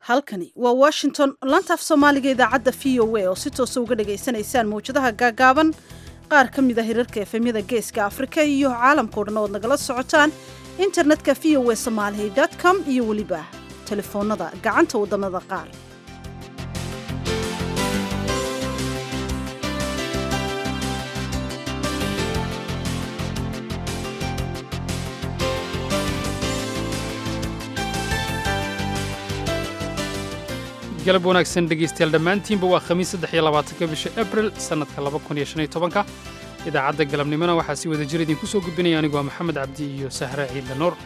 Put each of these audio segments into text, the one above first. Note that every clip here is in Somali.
halkani waa washington lantaaf soomaaliga idaacadda v o a oo si toosa uga dhagaysanaysaan mawjadaha gaagaaban qaar ka mid a hirarka efemyada geeska afrika iyo caalamkao dhan ood nagala socotaan internetka v o a somaali com iyo weliba telefoonada gacanta waddamada qaar galab wanaagsan dhegaystayaal dhammaantiinba waa khamiis saddex iyo labaatanka bisha abril sannadka laba kun iyo shan iyo tobanka idaacadda galabnimona waxaa si wada jir idinku soo gudbinaya anigu waa maxamed cabdi iyo sahre ciidle nuur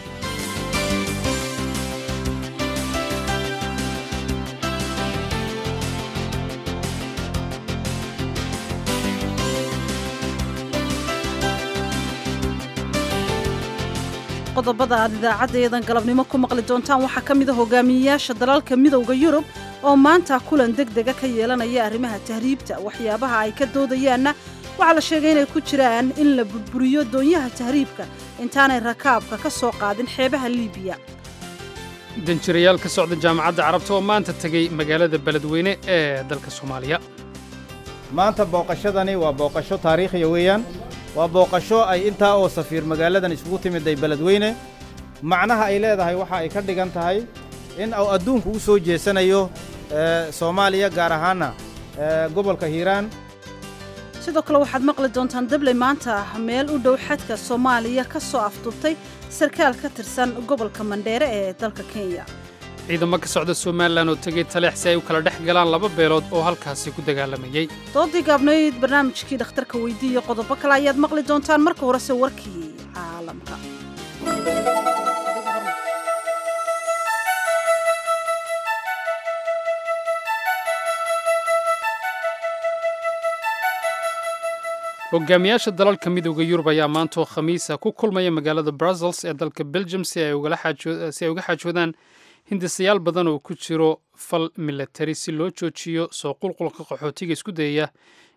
qodobada aad idaacaddaeedan galabnimo ku maqli doontaan waxaa ka mid a hogaamiyeyaasha dalalka midowda yurub oo maanta kulan deg dega ka yeelanaya arrimaha tahriibta waxyaabaha ay ka doodayaanna waxaa la sheegay inay ku jiraan in la burburiyo doonyaha tahriibka intaanay rakaabka ka soo qaadin xeebaha liibiya danjirayaal ka socda jaamacadda carabta oo maanta tegey magaalada beledweyne ee dalka soomaaliya maanta booqashadani waa booqasho taariikhiya weeyaan waa booqasho ay intaa oo safiir magaaladan isugu timiday beledweyne macnaha ay leedahay waxa ay ka dhigan tahay in uu adduunku u soo jeesanayo soomaaliya gaar ahaanna gobolka hiiraan sidoo kale waxaad maqli doontaan dabley maanta meel u dhow xadka soomaaliya ka soo afduubtay sarkaal ka tirsan gobolka mandheere ee dalka kenya ciidamo ka socda somalilan oo tegey taleex si ay u kala dhex galaan laba beelood oo halkaasi ku dagaalamayey doodii gaabnayd barnaamijkii dhakhtarka weydiiya qodobo kale ayaad maqli doontaan marka horese warkii caalamka hogaamiyaasha dalalka midowda yurub ayaa maantoo khamiisa ku kulmaya magaalada brussels ee dalka belgium si ay uga xaajoodaan hindisayaal badan oo ku jiro fal milatari si loo joojiyo soo qulqulka qaxootiga isku dayaya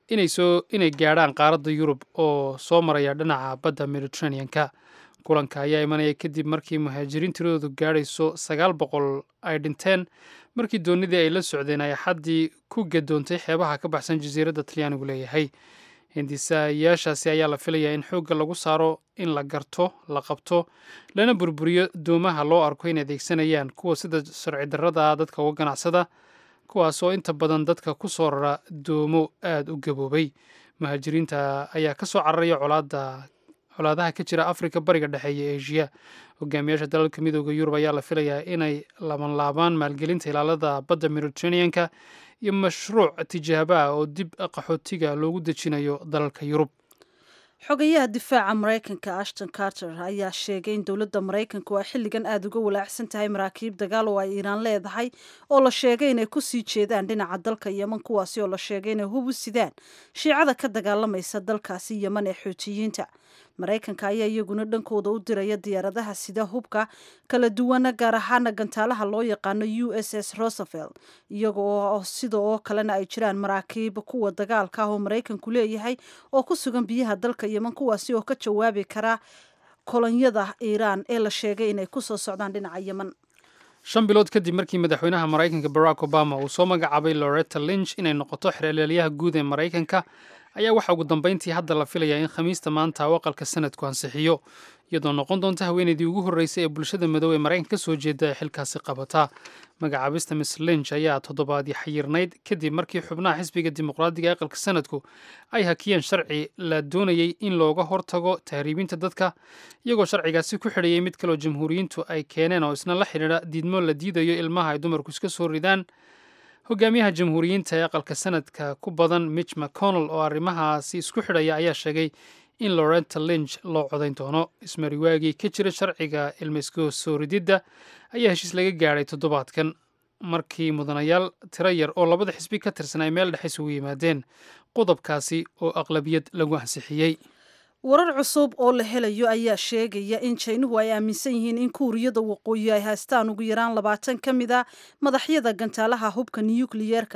inay gaadhaan qaaradda yurub oo soo maraya dhinaca badda mediteraneanka kulanka ayaa imanaya kadib markii muhaajiriin tiradoodu gaadhayso sagaal boqol ay dhinteen markii doonidii ay la socdeen ay axaddii ku gadoontay xeebaha ka baxsan jasiiradda talyaanigu leeyahay hindisayaashaasi ayaa la filayaa in xoogga lagu saaro in la garto la qabto lana burburiyo doomaha loo arko in adeegsanayaan kuwa sida sharci darrada dadka uga ganacsada kuwaas oo inta badan dadka ku soo rara doomo aada u gaboobay muhaajiriinta ayaa ka soo cararaya colaada colaadaha ka jira afrika bariga dhexe iyo eshiya hogaamiyaasha dalalka midooda yurub ayaa la filayaa inay labanlaabaan maalgelinta ilaalada badda mediteraneanka iyo mashruuc tijaaba ah oo dib qaxootiga loogu dejinayo dalalka yurub xogayaha difaaca maraykanka ashton carter ayaa sheegay in dowladda maraykanku ay xilligan aada uga walaacsan tahay maraakiib dagaal oo ay iiraan leedahay oo la sheegay inay ku sii jeedaan dhinaca dalka yeman kuwaasi oo la sheegay inay hub u sidaan shiicada ka dagaalamaysa dalkaasi yeman ee xuutiyiinta maraykanka ayaa iyaguna dhankooda u diraya diyaaradaha sida hubka kala duwana gaar ahaana gantaalaha loo yaqaano u s s rosevelt iyagoo sida oo kalena ay jiraan maraakiib kuwa dagaalka ah oo maraykanku leeyahay oo ku sugan biyaha dalka yeman kuwaasi oo ka jawaabi kara kolonyada iiraan ee la sheegay inay kusoo socdaan dhinaca yeman shan bilood kadib markii madaxweynaha maraykanka barack obama uu soo magacaabay loretta lynch inay noqoto xeelelyaha guud ee maraykanka ayaa waxaa ugu dambayntii hadda la filayaa in khamiista maanta u aqalka sanadku ansixiyo iyadoo noqon doonta haweeneydii ugu horreysay ee bulshada madow ee maraykanka ka soo jeeda ee xilkaasi qabata magacaabista miss lynch ayaa toddobaadii xayirnayd kadib markii xubnaha xisbiga dimuqraadiga ee aqalka sanadku ay hakiyeen sharci la doonayey in looga hortago tahriibinta dadka iyagoo sharcigaasi ku xidhayay mid kaleo jamhuuriyiintu ay keeneen oo isna la xidhiidha diidmo la diidayo ilmaha ay dumarku iska soo ridaan hogaamiyaha jamhuuriyiinta ee aqalka sanadka ku badan mitch mcconnell oo arrimahaasi isku xidhaya ayaa sheegay in lorenta lynch loo codayn doono ismariwaagii ka jira sharciga ilmayska soo rididda ayaa heshiis laga gaadhay toddobaadkan markii mudanayaal tiro yar oo labada xisbi ka tirsan ay meel dhexe isugu yimaadeen qodobkaasi oo aqlabiyad lagu ansixiyey warar cusub oo la helayo ayaa sheegaya in jaynuhu ay aaminsan yihiin in kuuriyada waqooyi ay haystaan ugu yaraan labaatan ka mid a madaxyada gantaalaha hubka nukliyeerka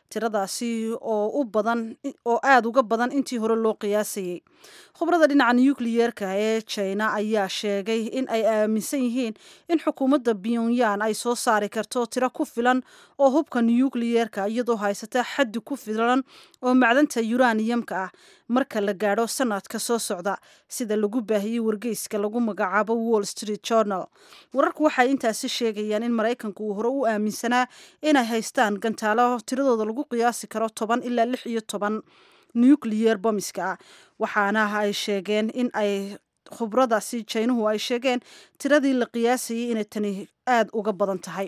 tiradaasi oo u badan oo aada uga badan intii hore loo qiyaasayey khubrada dhinaca nukliyeerka ee china ayaa sheegay in ay aaminsan yihiin in xukuumadda pyongyang ay soo saari karto tiro ku filan oo hubka nukliyeerka iyadoo haysata xaddi ku filan oo macdanta yuraniyamka ah marka la gaadho sanadka soo socda sida lagu baahiyey wargeyska lagu magacaabo wall street journal wararku waxay intaasi sheegayaan in maraykanku uu hore u aaminsanaa inay haystaan gantaalo tiradooda lagu qiyaasi karo toban ilaa lix iyo toban nucleyer bomiska ah waxaana ay sheegeen in ay khubradaasi jaynuhu ay sheegeen tiradii la qiyaasayay inay tani aada uga badan tahay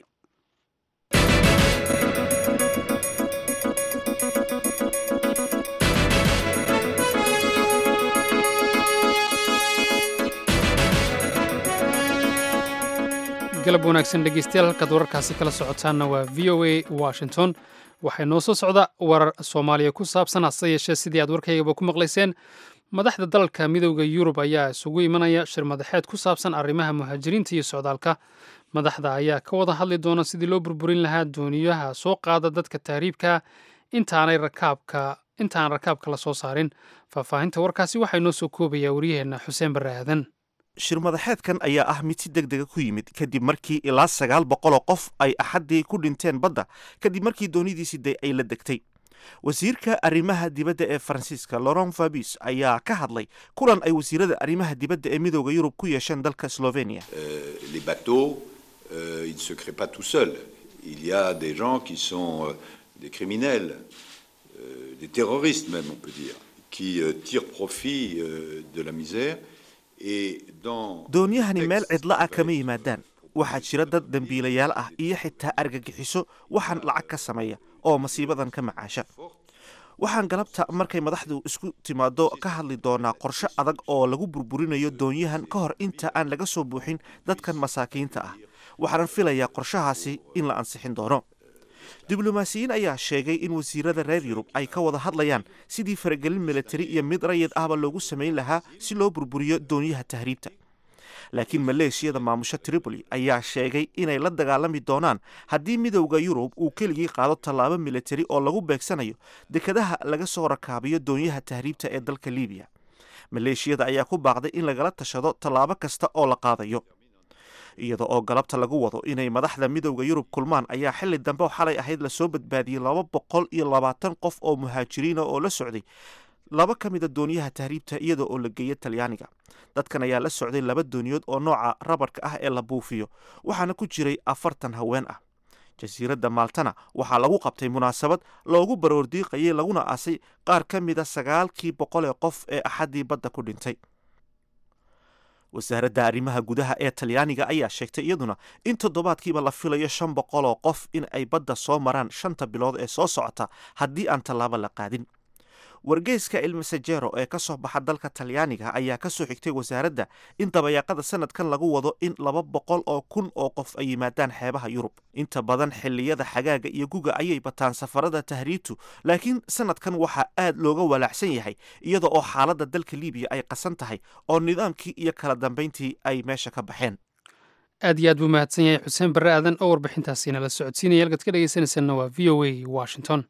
galab wanaagsan dhegeystayaal halkaad wararkaasi kala socotaanna waa v o a washington waxay noo soo socda warar soomaaliya ku saabsan hase yeeshee sidii aad warkaygaba ku maqlayseen madaxda dalalka midooda yurub ayaa isugu imanaya shir madaxeed ku saabsan arrimaha muhaajiriinta iyo socdaalka madaxda ayaa ka wada hadli doona sidii loo burburin lahaa dooniyaha soo qaada dadka tahriibka intaanay rakaabka intaan rakaabka la soo saarin faahfaahinta warkaasi waxaa inoo soo koobaya waryaheenna xuseen barre aadan shir madaxeedkan ayaa ah mid si deg dega ku yimid kadib markii ilaa sagaal boqoloo qof ay axaddii ku dhinteen badda kadib markii doonidiisi day ay la degtay wasiirka arrimaha dibadda ee faransiiska laurent fabis ayaa ka hadlay kulan ay wasiirada arrimaha dibadda ee midooda yurub ku yeesheen dalka slovenia les bateaux euh, ils ne se créent pas tout seuls il y a des gens qui sont euh, des criminels euh, des terroristes même on peut dire qui euh, tirent profit euh, de la misère doonyahani meel cidla ah kama yimaadaan waxaa jira dad dembiilayaal ah iyo xitaa argagixiso waxaan lacag ka sameeya oo masiibadan ka macaasha waxaan galabta markay madaxdu isku timaado ka hadli doonaa qorshe adag oo lagu burburinayo doonyahan ka hor inta aan laga soo buuxin dadkan masaakiinta ah waxaanan filayaa qorshahaasi in la ansixin doono diblomaasiyiin ayaa sheegay in wasiirada reer yurub ay ka wada hadlayaan sidii faragelin militari iyo mid rayid ahba loogu samayn lahaa si loo burburiyo doonyaha tahriibta laakiin maleeshiyada maamusho tripoli ayaa sheegay inay la dagaalami doonaan haddii midowda yurub uu keligii qaado tallaabo militari oo lagu beegsanayo dekadaha laga soo rakaabiyo doonyaha tahriibta ee dalka libiya maleeshiyada ayaa ku baaqday in lagala tashado tallaabo kasta oo la qaadayo iyada oo galabta lagu wado inay madaxda midowda yurub kulmaan ayaa xili dambe xalay ahayd lasoo badbaadiyey laba boqol iyo labaatan qof oo muhaajiriina oo la socday laba ka mida dooniyaha tahriibta iyada oo la geeya talyaaniga dadkan ayaa la socday laba dooniyood oo nooca rabarka ah ee la buufiyo waxaana ku jiray afartan haween ah jasiiradda maaltana waxaa lagu qabtay munaasabad loogu baroordiiqayay laguna aasay qaar ka mida sagaalkii boqol ee qof ee axaddii badda ku dhintay wasaaradda arrimaha gudaha ee talyaaniga ayaa sheegtay iyaduna in toddobaadkiiba la filayo shan boqol oo qof in ay badda soo maraan shanta bilood ee soo socota haddii aan tallaabo la qaadin wargeyska ilmasajero ee ka soo baxa dalka talyaaniga ayaa ka soo xigtay wasaaradda in dabayaaqada sanadkan lagu wado in laba boqol oo kun oo qof ay yimaadaan xeebaha yurub inta badan xilliyada xagaaga iyo guga ayay bataan safarada tahriibtu laakiin sanadkan waxaa aad looga walaacsan yahay iyada oo xaaladda dalka libiya ay qasan tahay oo nidaamkii iyo kala dambayntii ay meesha ka baxeen aad iyo aad buu mahadsan yahay xuseen barre aadan oo warbixintaasi nala socodsiinaya halkaad ka dhegeysanaysanna waa v o a washington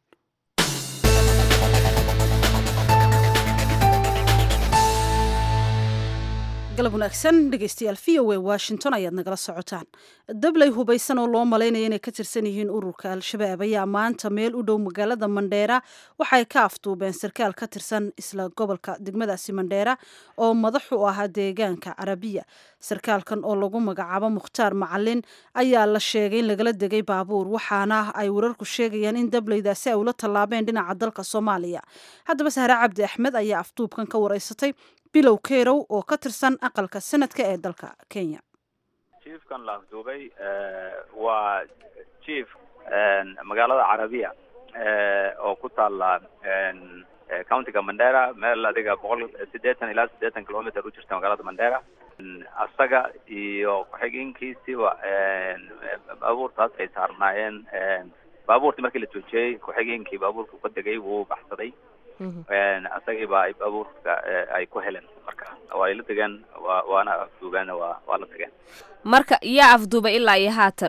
galab wanaagsan dhegeystayaal v o a washington ayaad nagala socotaan dabley hubaysan oo loo malaynaya inay ka tirsan yihiin ururka al-shabaab ayaa maanta meel u dhow magaalada mandheera waxay ka afduubeen sarkaal ka tirsan isla gobolka degmadaasi mandheera oo madax u ahaa deegaanka carabiya sarkaalkan oo lagu magacaabo mukhtaar macalin ayaa la sheegay in lagala degay baabuur waxaana ay wararku sheegayaan in dableydaasi ay ula tallaabeen dhinaca dalka soomaaliya haddaba sahre cabdi axmed ayaa afduubkan ka wareysatay bilow kerow oo ka tirsan aqalka sanadka ee dalka kenya jiefkan la afduubay waa jief magaalada carabiya oo ku taalla countiga mandera meel adiga boqol siddeetan ilaa siddeetan kilometer u jirta magaalada mandera asaga iyo ku-xigeenkiisiba baabuurtaas ay saarnaayeen baabuurtii markii la joojiyey ku-xigeenkii baabuurka ka degay wuu baxsaday asagiiba ay baabuurka ay ku heleen marka waa ay la degeen wa waana afduubeen waa waa la tageen marka yaa afduubay ilaa iyo haatan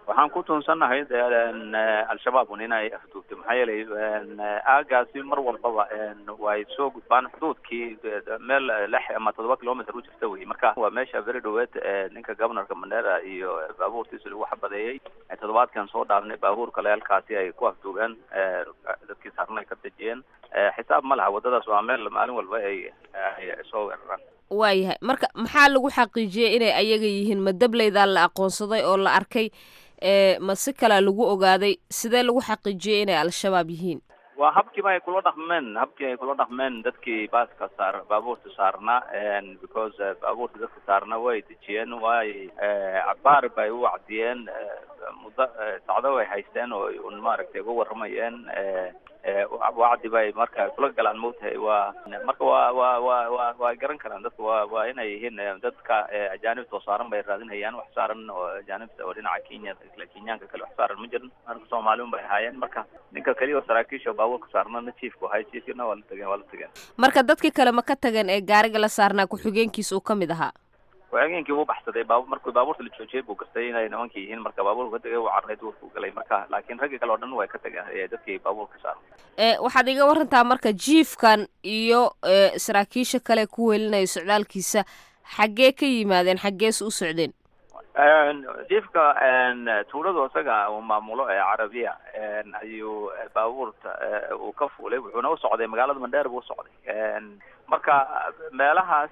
waxaan ku tuunsannahay al-shabaab un inay afduubtay maxaa yeelay aagaasi mar walbaba way soo gudbaan xuduudkii meel lix ama toddoba kilometer u jirta wey marka waa meesha very dhaweed ninka governorka mandera iyo baabuurtiisa lagu xabadeeyey toddobaadkan soo dhaafnay baabuurka leelkaasi ay ku afduubeen dadkii saarna ay ka dejiyeen xisaab ma laha waddadaas waa meel maalin walba ay ay soo weeraraan waayahay marka maxaa lagu xaqiijiyey inay ayaga yihiin ma dableydaa la aqoonsaday oo la arkay ma si kalea lagu ogaaday sidee lagu xaqiijiyey inay al-shabaab yihiin waa habkiiba ay kula dhaqmeen habkii ay kula dhaqmeen dadkii baaska saar baabuurta saarna because baabuurta dadka saarna way dejiyeen way cabaar bay u wacdiyeen muddo sacdo way haysteen oo un maaragtay uga warramayeen wacdi bay marka kula galaan moogtahay waa marka waa waa waa waa waa garan karaan dadka waa waa inay yihiin dadka ajaanibta oo saaran bay raadinayaan wax saaran oo ajaanibta oo dhinaca kenya kenyaanka kale wax saaran ma jirin marka soomaali un bay ahaayeen marka ninka keliya oo saraakiisha baabuurka saarnana chiefku ahay chiefkina waa la tageen waa la tageen marka dadkii kale ma ka tageen ee gaariga la saarnaa ku-xigeenkiisa uu ka mid ahaa ku-xigeenkii wuu baxsaday baabu markuu baabuurta la joojiyey buu gartay inay nimanka yihiin marka baabuurka ka tegay wuu carray duurku galay marka laakiin raggii kale oo dhan way ka tageen dadkii baabuurka saaran waxaad iga warantaa marka jiifkan iyo saraakiisha kale ku welinaya socdaalkiisa xaggee ka yimaadeen xaggeese u socdeen jiifka tuuladu isaga uu maamulo ee carabiya ayuu baabuurta uu ka fuulay wuxuuna u socday magaalada mandheer buu usocday marka meelahaas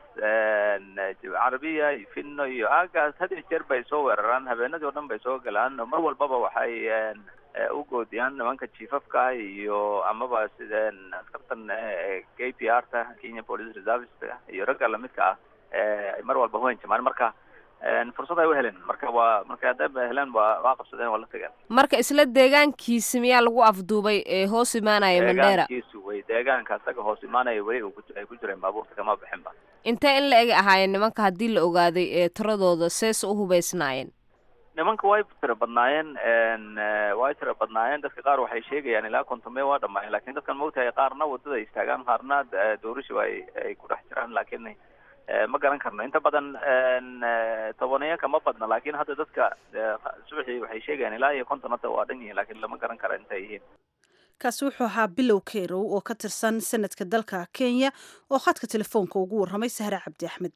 carabiya finno iyo aagaas had iyo jeer bay soo weeraraan habeenadii o dhan bay soo galaan mar walbaba waxay u goodiyaan nimanka jiifafka iyo amaba sideen askartan k p r ta kenya police reservice iyo ragga lamidka ah ay mar walba huhanjamaan marka fursad ay u heleen marka waa marka hadday heleen waa waa qabsadeen waa la tageen marka isla deegaankiisi miyaa lagu afduubay ee hoos imaanaya mandheera deegaankiisu wey deegaanka isaga hoos imaanaya weli ay ku jireen baabuurta kama bixin ba intee in la eg ahaayeen nimanka haddii la ogaaday ee tiradooda seese u hubaysnaayeen nimanka way tira badnaayeen way tira badnaayeen dadka qaar waxay sheegayaan ilaa kontomee waa dhamaayeen lakin dadkan maogtahay qaarna waddada istaagaan qaarna doorishu ay ay ku dhex jiraan laakiin ma garan karno inta badan tobaneyanka ma badna laakin hadda dadka subaxii waxay sheegayaan ilaa iyo konton hadda waa dhan yihiin lakin lama garan kara intay yihiin kaasi wuxuu ahaa bilow kerow oo ka tirsan sanadka dalka kenya oo khadka telefoonka ugu warramay sahre cabdi axmed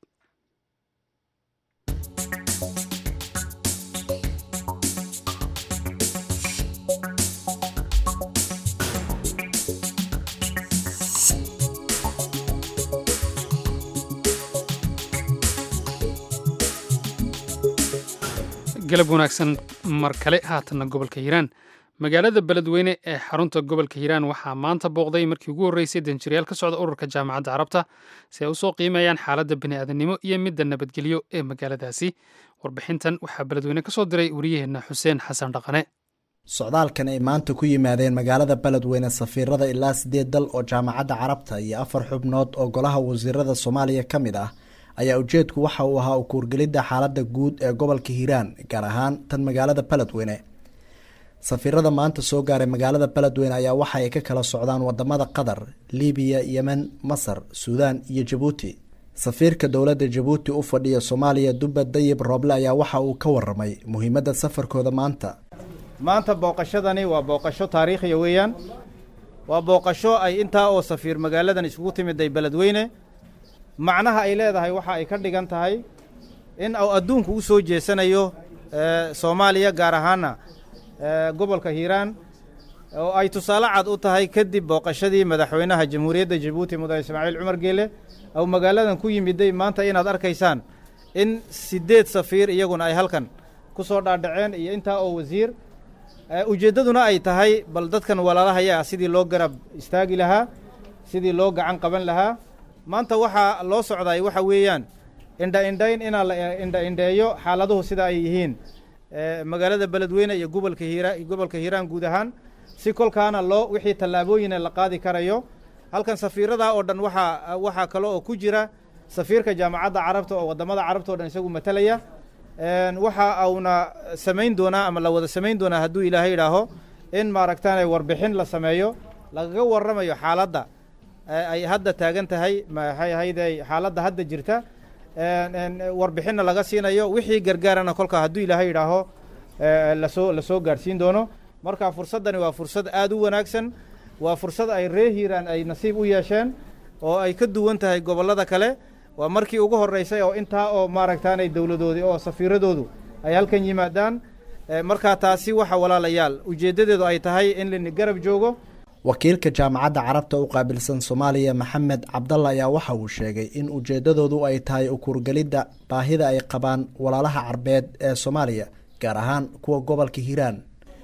galab wanaagsan mar kale haatanna gobolka hiiraan magaalada beledweyne ee xarunta gobolka hiiraan waxaa maanta booqday markii ugu horreysay danjirayaal ka socda ururka jaamacadda carabta si ay usoo qiimeeyaan xaaladda bini'aadanimo iyo midda nabadgelyo ee magaaladaasi warbixintan waxaa beledweyne ka soo diray wariyaheenna xuseen xasan dhaqane socdaalkan ay maanta ku yimaadeen magaalada beledweyne safiirada ilaa sideed dal oo jaamacadda carabta iyo afar xubnood oo golaha wasiirada soomaaliya ka mid ah ayaa ujeedku waxa uu ahaa ukuurgelidda xaaladda guud ee gobolka hiiraan gaar ahaan tan magaalada beledweyne safiirada maanta soo gaaray magaalada beledweyne ayaa waxa ay ka kala socdaan wadamada qatar libiya yemen masar suudaan iyo jabuuti safiirka dowladda jabuuti u fadhiya soomaaliya dubba dayib rooble ayaa waxa uu ka waramay muhiimadda safarkooda maanta maanta booqashadani waa booqasho taariikhiya weeyaan waa booqasho ay intaa oo safiir magaaladan isugu timiday beledweyne macnaha ay leedahay waxa ay ka dhigan tahay in uu adduunku u soo jeesanayo soomaaliya gaar ahaana gobolka hiiraan oo ay tusaale cad u tahay kadib booqashadii madaxweynaha jamhuuriyadda jabuuti mudane ismaaciil cumar geele ou magaaladan ku yimiday maanta inaad arkaysaan in siddeed safiir iyaguna ay halkan ku soo dhaadhaceen iyo intaa oo wasiir ujeeddaduna ay tahay bal dadkan walaalahaya sidii loo garab istaagi lahaa sidii loo gacan qaban lahaa maanta waxaa loo socday waxa weeyaan indha indhayn inaa la indha indheeyo xaaladuhu sida ay yihiin magaalada beledweyne iyo gobolka hiira gobolka hiiraan guud ahaan si kolkaana loo wixii tallaabooyina la qaadi karayo halkan safiiradaa oo dhan waxaa waxaa kale oo ku jira safiirka jaamacadda carabta oo waddamada carabta o dhan isagu matalaya waxa uuna samayn doonaa ama la wada samayn doonaa hadduu ilaahay idhaaho in maaragtaane warbixin la sameeyo lagaga warramayo xaaladda ay hadda taagan tahay maxay ahayde xaaladda hadda jirta warbixinna laga siinayo wixii gargaarana kolka hadduu ilaahay idhaaho lasoo lasoo gaadhsiin doono marka fursaddani waa fursad aada u wanaagsan waa fursad ay ree hiiraan ay nasiib u yeesheen oo ay ka duwan tahay gobollada kale waa markii ugu horreysay oo intaa oo maaragtaanay dowladoodii oo safiiradoodu ay halkan yimaadaan markaa taasi waxa walaalayaal ujeeddadeedu ay tahay in lini garab joogo wakiilka jaamacadda carabta u qaabilsan soomaaliya maxamed cabdalla ayaa waxa uu sheegay in ujeeddadoodu ay tahay ukuurgelidda baahida ay qabaan walaalaha carbeed ee soomaaliya gaar ahaan kuwa gobolka hiiraan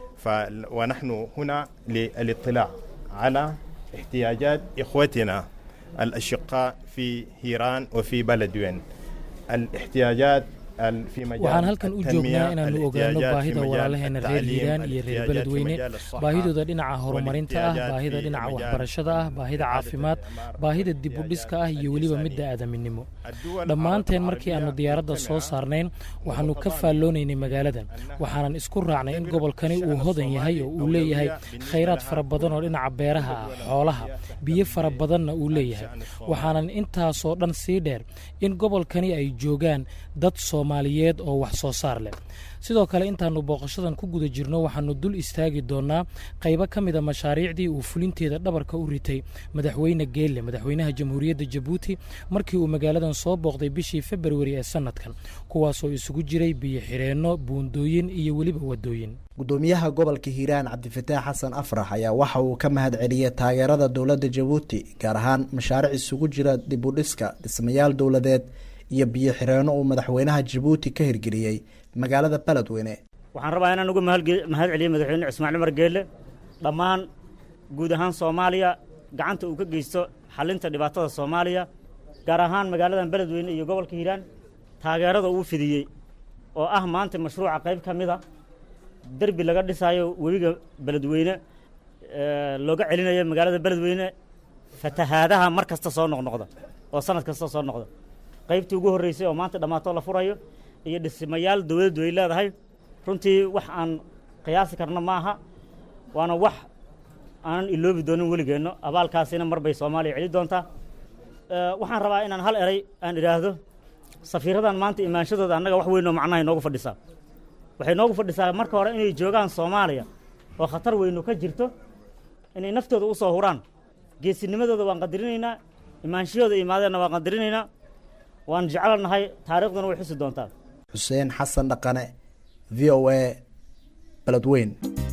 ونحن هنا للاطلاع على احتياجات إخوتنا الأشقاء في هيران وفي بلدوين الاحتياجات waxaan halkan u joognaa inaannu ogaano baahida walaalaheena reer hiiraan iyo reer beledweyne baahidooda dhinaca horumarinta ah baahida dhinaca waxbarashada ah baahida caafimaad baahida dibudhiska ah iyo weliba midda aadaminimo dhammaanteen markii aannu diyaaradda soo saarnayn waxaannu ka faalloonaynay magaaladan waxaanan isku raacnay in gobolkani uu hodan yahay oo uu leeyahay khayraad fara badan oo dhinaca beeraha ah xoolaha biyo fara badanna uu leeyahay waxaanan intaasoo dhan sii dheer in gobolkani ay joogaan dad soomaaliyeed oo wax soo saar leh sidoo kale intaannu booqashadan ku guda jirno waxaannu dul istaagi doonnaa qaybo ka mida mashaariicdii uu fulinteeda dhabarka u ritay madaxweyne geelle madaxweynaha jamhuuriyadda jabuuti markii uu magaaladan soo booqday bishii februari ee sannadkan kuwaasoo isugu jiray biyo xireenno buundooyin iyo weliba waddooyin gudoomiyaha gobolka hiiraan cabdifataax xasan afrax ayaa waxa uu ka mahad celiyey taageerada dowladda jabuuti gaar ahaan mashaariic isugu jira dibudhiska dhismayaal dowladeed iyo biyo xireenno uu madaxweynaha jabuuti ka hirgeliyey magaalada beledweyne waxaan rabaa inaan uga mahad celiyo madaxweyne cismaan cumar geelle dhammaan guud ahaan soomaaliya gacanta uu ka geysto xalinta dhibaatada soomaaliya gaar ahaan magaaladan beledweyne iyo gobolka hiiraan taageerada uu fidiyey oo ah maanta mashruuca qayb ka mid a derbi laga dhisaayo webiga beledweyne looga celinayo magaalada beledweyne fatahaadaha mar kasta soo noqnoqda oo sanad kasta soo noqda qaybtii ugu horreysay oo maanta dhammaatoo la furayo iyo dhismayaal dowladdu ay leedahay runtii wax aan qiyaasi karno ma aha waana wax aanan iloobi doonin weligeenno abaalkaasina mar bay soomaaliya celi doontaa waxaan rabaa inaan hal eray aan idhaahdo safiiradan maanta imaanshadooda annaga wax weynoo macnaha inoogu fadhisaa waxay noogu fadhisaa marka hore inay joogaan soomaaliya oo khatar weynu ka jirto inay naftooda u soo huraan geesinimadooda waan qadarinaynaa imaanshahooda imaadeenna waan qadarinaynaa waan jecelnahay taariikhduna way xusi doontaa xuseen xasan dhaqane v o a beledweyn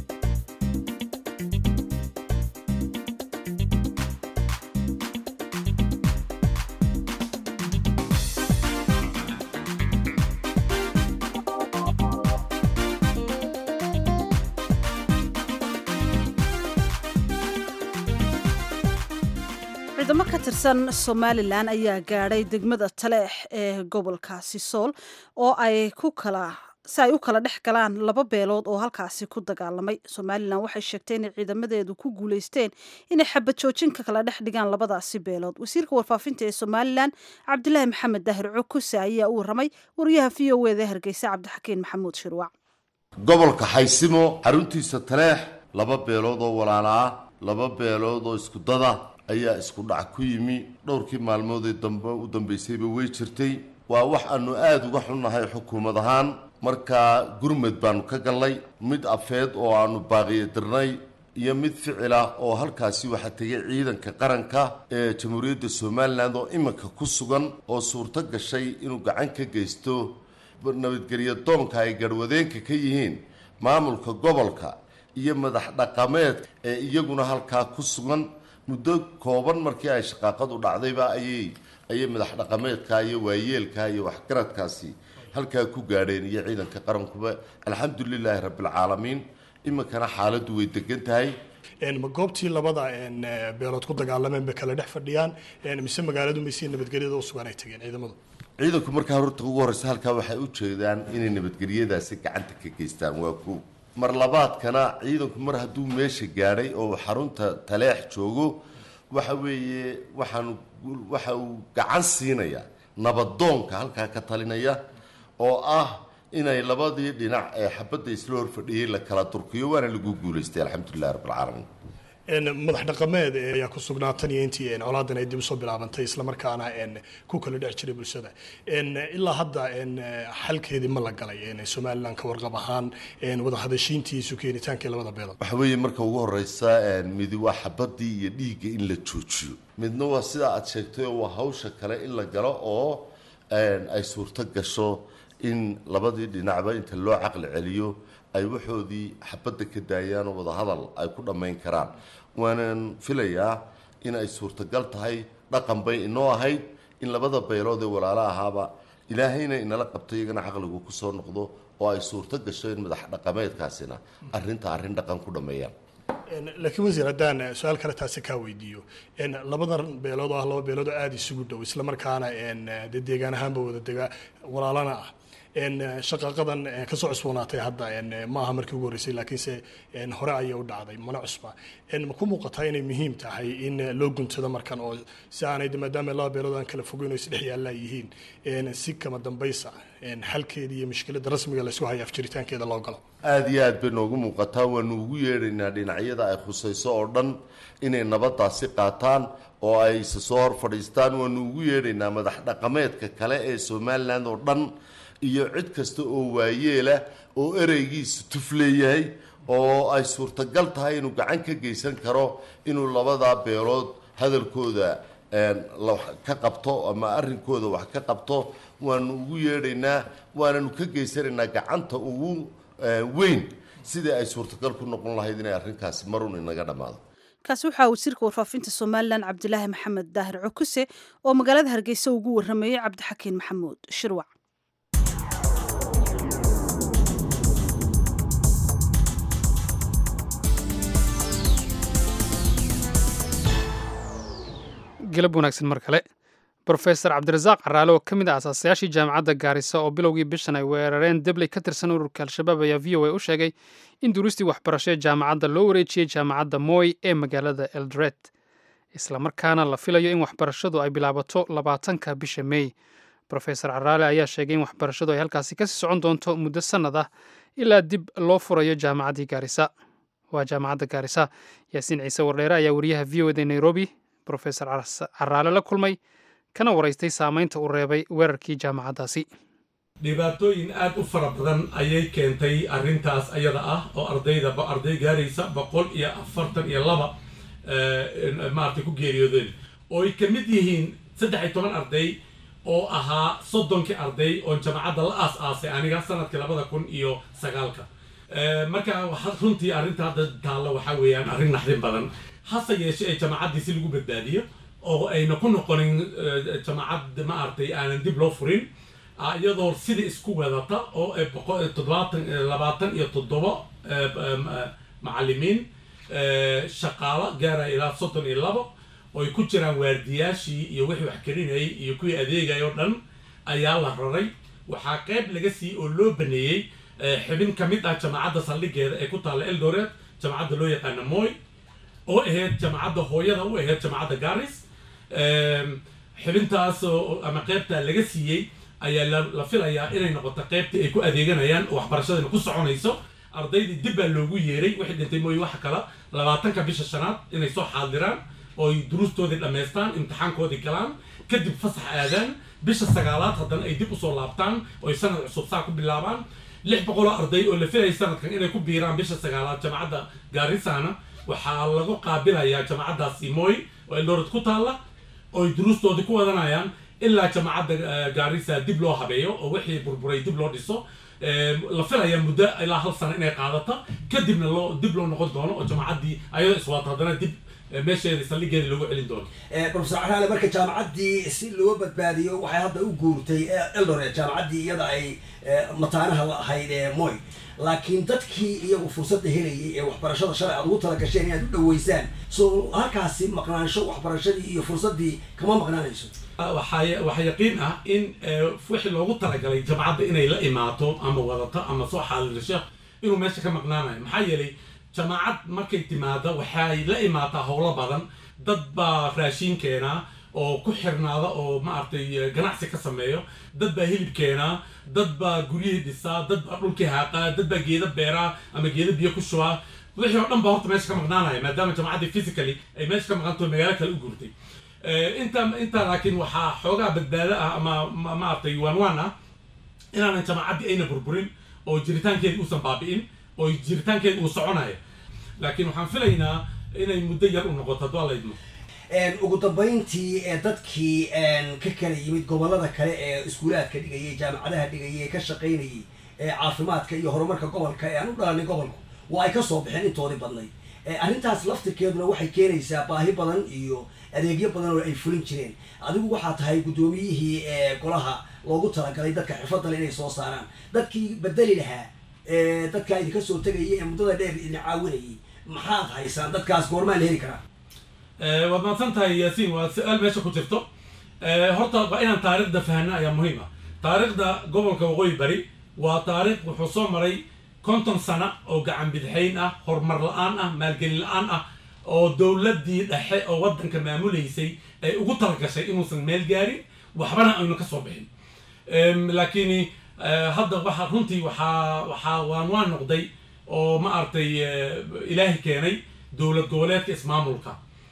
ciidamo ka tirsan somalilan ayaa gaadhay degmada taleex ee gobolkaasi sool oo ay ku kala si ay u kala dhex galaan laba beelood oo halkaasi ku dagaalamay somalilan waxay sheegtay inay ciidamadeedu ku guulaysteen inay xabad joojin ka kala dhex dhigaan labadaasi beelood wasiirka warfaafinta ee somalilan cabdilaahi maxamed daahir cukuse ayaa u warramay wariyaha v o eda hargeysa cabdixakiin maxamuud shirwac gobolka xaysimo xaruntiisa taleex laba beelood oo walaala ah laba beelood oo iskudada ayaa isku dhac ku yimi dhowrkii maalmoodee dambe u dambaysayba way jirtay waa wax aanu aada uga xunnahay xukuumad ahaan markaa gurmed baanu ka gallay mid afeed oo aanu baaqiyo dirnay iyo mid ficila oo halkaasi waxaa tegay ciidanka qaranka ee jamhuuriyadda somalilan oo iminka ku sugan oo suurto gashay inuu gacan ka geysto nabadgelyo doonka ay garhwadeenka ka yihiin maamulka gobolka iyo madax dhaqameed ee iyaguna halkaa ku sugan muddo kooban markii ay shaqaaqadu dhacdayba ayay ayay madax dhaqameedka iyo waayeelka iyo waxgaradkaasi halkaa ku gaadheen iyo ciidanka qarankuba alxamdulilaahi rabbilcaalamiin iminkana xaaladdu way degan tahay ma goobtii labada beelood ku dagaalameen bay kala dhex fadhiyaan mise magaaladu maysi nabadgelyada u sugan ay tageen ciidamadu ciidanku markaa horta ugu horreysa halkaa waxay u jeedaan inay nabadgelyadaasi gacanta ka geystaan waa ko mar labaadkana ciidanku mar hadduu meesha gaadhay oo xarunta taleex joogo waxa weeye waxaan waxa uu gacan siinayaa nabadoonka halkaa ka talinaya oo ah inay labadii dhinac ee xabadda isla hor fadhiyey la kala durkiyo waana lagu guulaystay alxamdulilahi rabbilcaalamiin madax dhaqameed ayaa ku sugnaa tan iyo intii colaadan ay dib usoo bilaabantay islamarkaana ku kala dhex jiray bulshada ilaa hadda xalkeedii ma la galay somalilan ka warqab ahaan wadahadashiintiisu keenitaankii labada beelood waxa weeye marka ugu horeysa midi waa xabadii iyo dhiigga in la joojiyo midna waa sidaa aad sheegtay oo waa hawsha kale in la galo oo ay suurto gasho in labadii dhinacba inta loo caqli celiyo ay waxoodii xabadda ka daayaan oo wadahadal ay ku dhammayn karaan waanan filayaa in ay suurtagal tahay dhaqan bay inoo ahayd in labada beelood ee walaalo ahaaba ilaahayna inala qabto iyagana caqligu ku soo noqdo oo ay suurto gasho in madax dhaqameedkaasina arrinta arrin dhaqan ku dhammeeyaan laakiin wasiir haddaan su-aal kale taasi kaa weydiiyo labadan beelood oo ah laba beelood oo aada isugu dhow islamarkaana dee deegaan ahaanba wada dega walaalana ah shaqaaqadan kasoo cusboonaatay hadda ma aha markii ugu horreysay laakiinse hore ayay u dhacday mana cusba ma ku muuqataa inay muhiim tahay in loo guntado markan oo si aanay maadaama laba beelood aan kala fogeyn oo isdhex yaallaa yihiin si kama dambaysa xalkeeda iyo mushkiladda rasmiga laysku haya afjiritaankeeda loo galo aada iyo aad bay noogu muuqataa waanu ugu yeedhaynaa dhinacyada ay khusayso oo dhan inay nabadaasi qaataan oo ay isa soo hor fadhiistaan waanu ugu yeedhaynaa madax dhaqameedka kale ee somalilan oo dhan iyo cid kasta oo waayeela oo ereygiisa tuf leeyahay oo ay suurtagal tahay inuu gacan ka geysan karo inuu labadaa beelood hadalkooda ka qabto ama arrinkooda wax ka qabto waanu ugu yeedhaynaa waananu ka geysanaynaa gacanta ugu weyn sidii ay suurtagal ku noqon lahayd inay arrinkaasi marun inaga dhammaado kaasi waxaa wasiirka warfaafinta somalilan cabdilaahi maxamed daahir cukuse oo magaalada hargeysa ugu warameeyey cabdixakiin maxamuud shirwac galab wanaagsan mar kale brofesor cabdirasaaq caraale oo ka mid ah asaasayaashii jaamacadda gaarisa oo bilowgii bishan ay weerareen debley ka tirsan ururka al-shabaab ayaa v o a u sheegay in duristii waxbarasho ee jaamacadda loo wareejiyey jaamacadda moy ee magaalada eldoret islamarkaana la filayo in waxbarashadu ay bilaabato labaatanka bisha mey brofesor caraale ayaa sheegay in waxbarashadu ay halkaasi kasii socon doonto muddo sannad ah ilaa dib loo furayo jaamacaddii gaarisa waa jaamacadda gaarisa yaasiin ciise wardheere ayaa wariyaha v o da nairobi brofesor caraale la kulmay kana waraystay saamaynta uu reebay weerarkii jaamacaddaasi dhibaatooyin aad u fara badan ayay keentay arrintaas ayada ah oo ardayda arday gaaraysa boqol iyo afartan iyo laba maaragtay ku geeriyoodeen oo ay ka mid yihiin saddex iyo toban arday oo ahaa soddonkii arday oo jaamacadda la aas-aasay aniga sanadkii labada kun iyo sagaalka marka runtii arrinta hadda taalla waxaa weeyaan arrin naxdin badan hase yeeshe ee jaamacaddii si lagu badbaadiyo oo ayna ku noqonin jamaacad maaragtay aanan dib loo furin iyadoo sidai isku wadata oo toddobaatan labaatan iyo toddoba macallimiin shaqaalo gaaraya ilaa soddon iyo labo oo ay ku jiraan waardiyaashii iyo wixii wax karinayay iyo kuwii adeegaya oo dhan ayaa la raray waxaa qayb laga siiyey oo loo baneeyey xibin ka mid ah jamaacadda saldhigeeda ee ku taalla eldoret jamaacadda loo yaqaana moy oo ahayd jamaacadda hooyada u ahayd jamaacadda garis xibintaas ama qaybta laga siiyey ayaa la filayaa inay noqoto qaybtii ay ku adeeganayaan oo waxbarashadana ku soconayso ardaydii dib baa loogu yeeray wixii dhintay mooye waxa kale labaatanka bisha shanaad inay soo xaadiraan oo ay duruustoodii dhammaystaan imtixaankoodii galaan kadib fasax aadaan bisha sagaalaad haddana ay dib usoo laabtaan oo ay sanad cusub saa ku bilaabaan lix boqoloo arday oo la filayay sanadkan inay ku biiraan bisha sagaalaad jamacadda gaarisana waxaa lagu qaabilayaa jamacaddaasi moy oo eldoret ku taalla oo ay duruustoodii ku wadanayaan ilaa jamacadda gaarisa dib loo habeeyo oo wixii burburay dib loo dhiso la filaya muddo ilaa hal sano inay qaadato kadibna loo dib loo noqon doono oo jamacaddii ayadoo iswato haddana dib meesheeda saldhigeeda loogu celin doono profesor caraale marka jaamacaddii si loo badbaadiyo waxay hadda u guurtay eldoret jaamacaddii iyada ay mataanaha la ahayd ee moy laakiin dadkii iyagu fursadda helayay ee waxbarashada shalay aad ugu talagasheen inaad u dhaweysaan so halkaasi maqnaansho waxbarashadii iyo fursaddii kama maqnaanayso waxaa waxaa yaqiin ah in wixii loogu talagalay jamacadda inay la imaato ama wadato ama soo xaalirisho inuu meesha ka maqnaanayo maxaa yeelay jamaacad markay timaado waxay la imaataa howlo badan dad baa raashiin keenaa oo ku xirnaada oo maaragtay ganacsi ka sameeyo dad baa hilib keenaa dad baa guryihii dhisaa dad baa dhulkii haaqaa dad baa geeda beeraa ama geeda biyo ku shubaa wixii oo dhan baa horta meesha ka maqnaanaya maadaama jaamacaddii physically ay meesha ka maqanto magaalo kale u guurtay inta intaa laakiin waxaa xoogaa badbaado ah ama maaragtay waan waan ah inaanan jaamacaddii ayna burburin oo jiritaankeedi uusan baabi'in oo jiritaankeedi uu soconayo laakiin waxaan filaynaa inay muddo yar u noqoto hadduu alla idmo ugu dambayntii ee dadkii ka kala yimid gobolada kale ee iskuulaadka dhigayay jaamacadaha dhigayay ee ka shaqaynayay ee caafimaadka iyo horumarka gobolka ee aan u dhalanay gobolku waa ay ka soo baxeen intoodii badnay arrintaas laftirkeeduna waxay keenaysaa baahi badan iyo adeegyo badan oo ay fulin jireen adigu waxaa tahay guddoomiyihii ee golaha loogu talagalay dadka xirfadale inay soo saaraan dadkii bedeli lahaa dadkaa idinka soo tegayay ee muddada dheer idin caawinayay maxaad haysaan dadkaas goormaa la heli karaa waad mahadsan tahay yaasiin waa su-aal meesha ku jirto horta waa inaan taariikhda fahna ayaa muhiim ah taariikhda gobolka waqooyi bari waa taariikh wuxuu soo maray konton sano oo gacan bidixayn ah horumar la-aan ah maalgelin la-aan ah oo dowladdii dhexe oo waddanka maamulaysay ay ugu talagashay inuusan meel gaarin waxbana aynu ka soo bixin laakiin hadda waxa runtii waxaa waxaa waan waan noqday oo ma aragtay ilaahi keenay dowlad goboleedka ismaamulka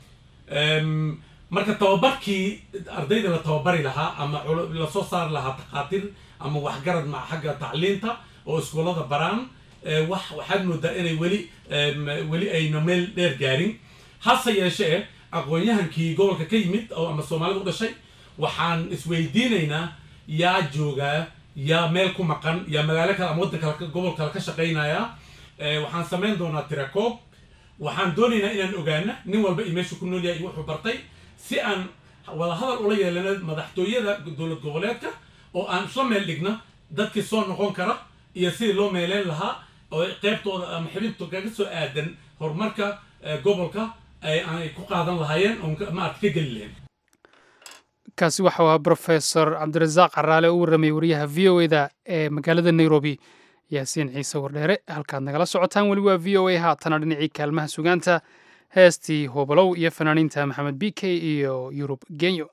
marka tababarkii ardayda la tababari lahaa ama lasoo saari lahaa takhaatiir ama waxgarad ma xagga tacliinta oo iskuullada baraan wax waxaad moodaa inay weli weli ayna meel dheer gaarin hase yeeshee aqoon-yahankii gobolka ka yimid oo ama soomaalida u dhashay waxaan isweydiinaynaa yaa joogaa yaa meel ku maqan yaa magaalo kale ama waddan kale gobol kale ka shaqaynaya waxaan samayn doonaa tirakoob waxaan doonaynaa inaan ogaana nin walba iyo meeshu ku nool yahay iyo wuxuu bartay si aan wadahadal ula yeelana madaxtooyada dowlad goboleedka oo aan isla meel dhigna dadkii soo noqon kara iyo sidii loo meeleyn lahaa oo qeybtooda ama xibinto kaga soo aadan horumarka gobolka aanay ku qaadan lahaayeen oon maarata ka geli lahayn kaasi waxa uu ahaa brofesor cabdirasaaq caraale oo u warramay wariyaha v o eda ee magaalada nairobi yaasiin ciise wardheere halkaad nagala socotaan weli waa v o a haatana dhinacii kaalmaha sugaanta heestii hobolow iyo fanaaniinta maxamed b k iyo yurub genyo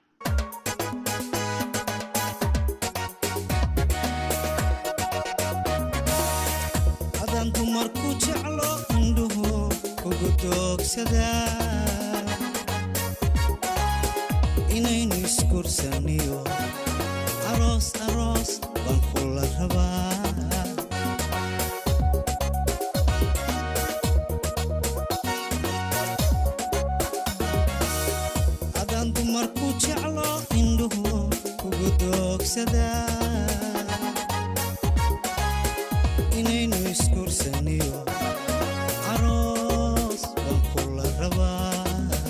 adaan dumarku jeclo indhuhu ugu doogsada inaynu iskursaniyo aroos aroos baan kula rabaa adaan dumarku jeclo indhuhu ugu doogsada inaynu iskursaniyo aroos baan kula rabaa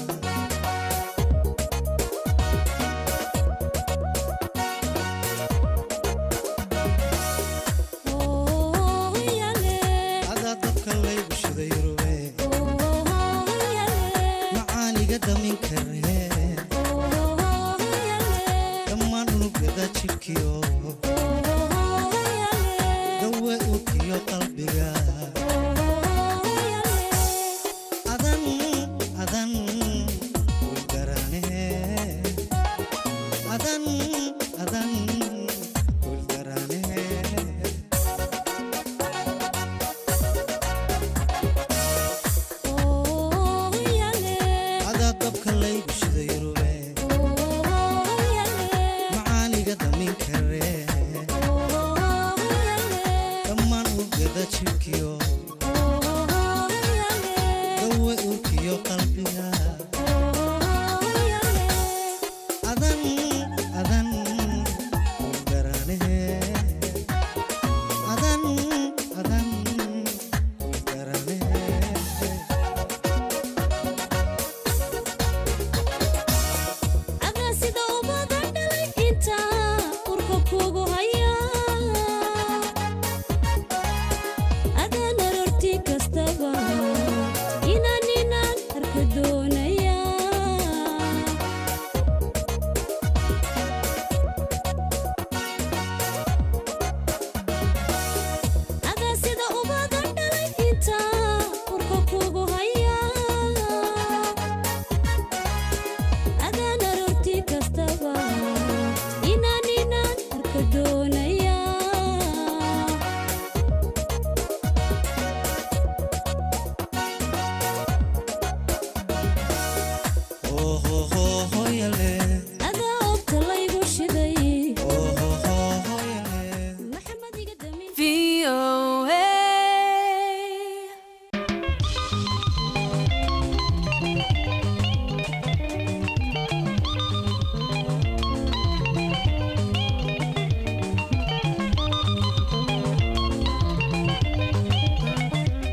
adaa dabka laygu shiday rube macaaniga damin karee dhammaan unugyada jidhkiyo dawe urkiyo qalbiga adan adan ulgaraane adan adan ulgaraane adaa dabka laygu shiday rube macaaniga damin karee dhammaan urgada jidhkiyo dawe urkiyo qalbiga adan adan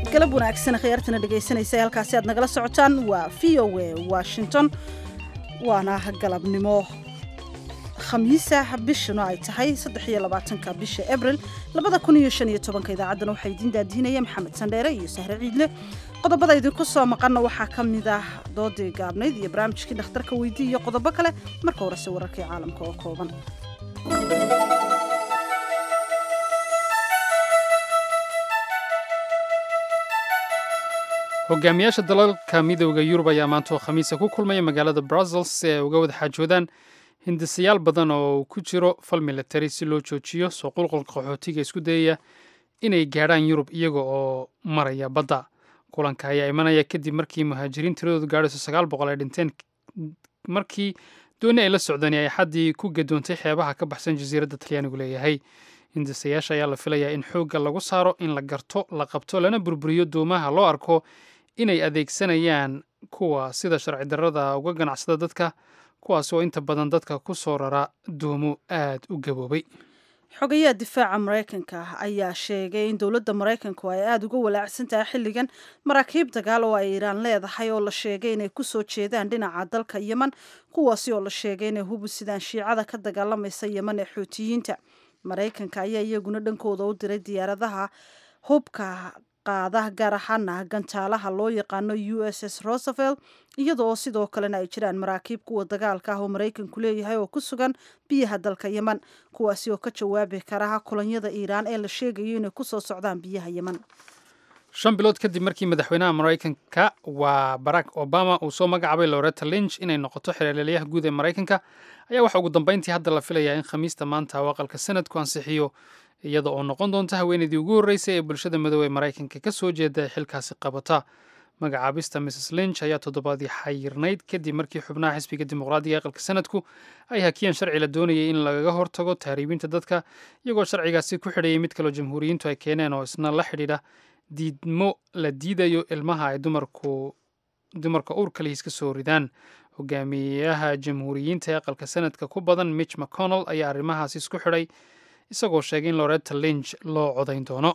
galab wanaagsan khiyaartana dhegaysanaysa halkaasi aad nagala socotaan waa v o a washington waana galabnimo khamiisa bishuna ay tahay saddexiyo labaatanka bisha abril labada kun iyo shan iyo tobanka idaacaddana waxaa idiin daadiinaya maxamed sandheere iyo sahre ciidle qodobada idinku soo maqanna waxaa ka mid ah doodii gaabnayd iyo barnaamijkii dhakhtarka weydii iyo qodobo kale marka horese wararkii caalamka oo kooban hogaamiyaasha dalalka midooda yurub ayaa maanta oo khamiisa ku kulmaya magaalada brussels si ay uga wada xaajoodaan hindisayaal badan oo ku jiro fal military si loo joojiyo soo qulqulka qaxootiga isku dayaya inay gaadhaan yurub iyaga oo maraya badda kulanka ayaa imanaya kadib markii muhaajiriin tiradoodu gaadhayso sagaal boqol ay dhinteen markii dooni ay la socdeen ay xaddii ku gadoontay xeebaha ka baxsan jasiiradda talyaanigu leeyahay hindisayaasha ayaa la filayaa in xoogga lagu saaro in la garto la qabto lana burburiyo doomaha loo arko inay adeegsanayaan kuwa sida sharci darrada uga ganacsada dadka kuwaas oo inta badan dadka ku soo rara doomo aad u gaboobay xogayaha difaaca maraykanka ayaa sheegay in dowladda maraykanku ay aada uga walaacsan tahay xilligan maraakiib dagaal oo ay iiraan leedahay oo la sheegay inay kusoo jeedaan dhinaca dalka yeman kuwaasi oo la sheegay inay hubu sidaan shiicada ka dagaalamaysa yeman ee xuutiyiinta maraykanka ayaa iyaguna dhankooda u diray diyaaradaha hubka qaada gaar ahaana gantaalaha loo yaqaano u s s rosevelt iyadoo sidoo kalena ay jiraan maraakiib kuwa dagaalka ah oo maraykanku leeyahay oo ku sugan biyaha dalka yeman kuwaasi oo ka jawaabi kara kulanyada iiraan ee la sheegayo inay kusoo socdaan biyaha yeman shan bilood kadib markii madaxweynaha maraykanka waa barack obama uu soo magacaabay loretta lynch inay noqoto xeelaliyaha guud ee maraykanka ayaa waxaa ugu dambeyntii hadda la filayaa in khamiista maanta uu aqalka sanadku ansixiyo iyada oo noqon doonta haweenaydii ugu horreysay ee bulshada madow ee maraykanka ka soo jeeda xilkaasi qabata magacaabista mrs lynch ayaa toddobaadii xayirnayd kadib markii xubnaha xisbiga dimuqraadiga aqalka sanadku ay hakiyeen sharci la doonayay in lagaga hortago tahriibinta dadka iyagoo sharcigaasi ku xidhayay mid kaloo jamhuuriyiintu ay keeneen oo isna la xidhiidha diidmo la diidayo ilmaha ay dumarku dumarka uurka lihiis ka soo ridaan hogaamiyaha jamhuuriyiinta ee aqalka sanadka ku badan mitch mcconnell ayaa arrimahaasi isku xidhay isagoo sheegay in loretta lynch loo codayn doono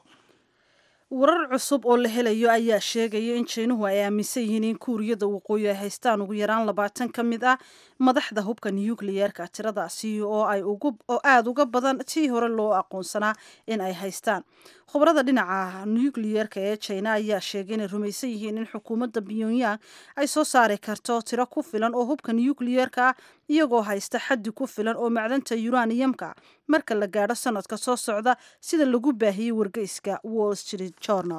warar cusub oo la helayo ayaa sheegaya in jiinuhu ay aaminsan yihiin in kuuriyada waqooyi ay haystaan ugu yaraan labaatan ka mid ah madaxda hubka nukliyeerka tiradaasi oo ay oo aada uga badan tii hore loo aqoonsanaa in ay haystaan khubarada dhinaca nukliyeerka ee jina ayaa sheegay inay rumaysan yihiin in xukuumadda pyongyang ay soo saari karto tiro ku filan oo hubka nukliyeerka ah iyagoo haysta xaddi ku filan oo macdanta yuraniyamka marka la gaadho sanadka soo socda sida lagu baahiyey wargeyska wall street journal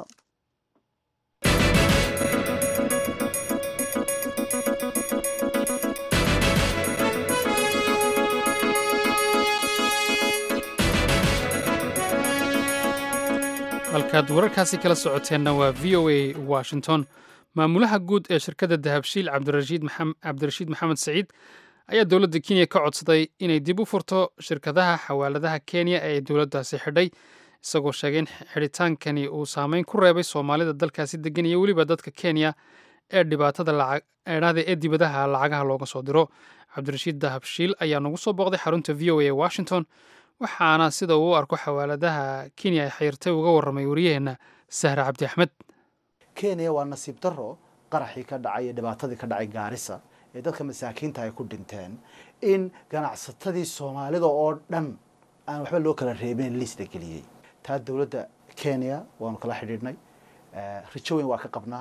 halkaad wararkaasi kala socoteenna waa v o a washington maamulaha guud ee shirkadda dahabshiil cabdirashiid maxamed saciid ayaa dowladda kenya ka codsaday inay dib u furto shirkadaha xawaaladaha kenya ee dowladdaasi xidhay isagoo sheegay in xidhitaankani uu saameyn ku reebay soomaalida dalkaasi degan iyo weliba dadka kenya ee dhibaatada eedhahda ee dibadaha lacagaha looga soo diro cabdirashiid dahabshiil ayaa nagu soo booqday xarunta v o a ee washington waxaana sida uu u arko xawaaladaha kenya ay xayrtay uga warramay wariyaheenna sahre cabdi axmed kenya waa nasiib daro qaraxii ka dhacay iyo dhibaatadii ka dhacay gaarisa ee dadka masaakiinta ay ku dhinteen in ganacsatadii soomaalida oo dhan aan waxba loo kala reebin liis la geliyey taa dowladda kenya waanu kala xidhiidhnay rajo weyn waa ka qabnaa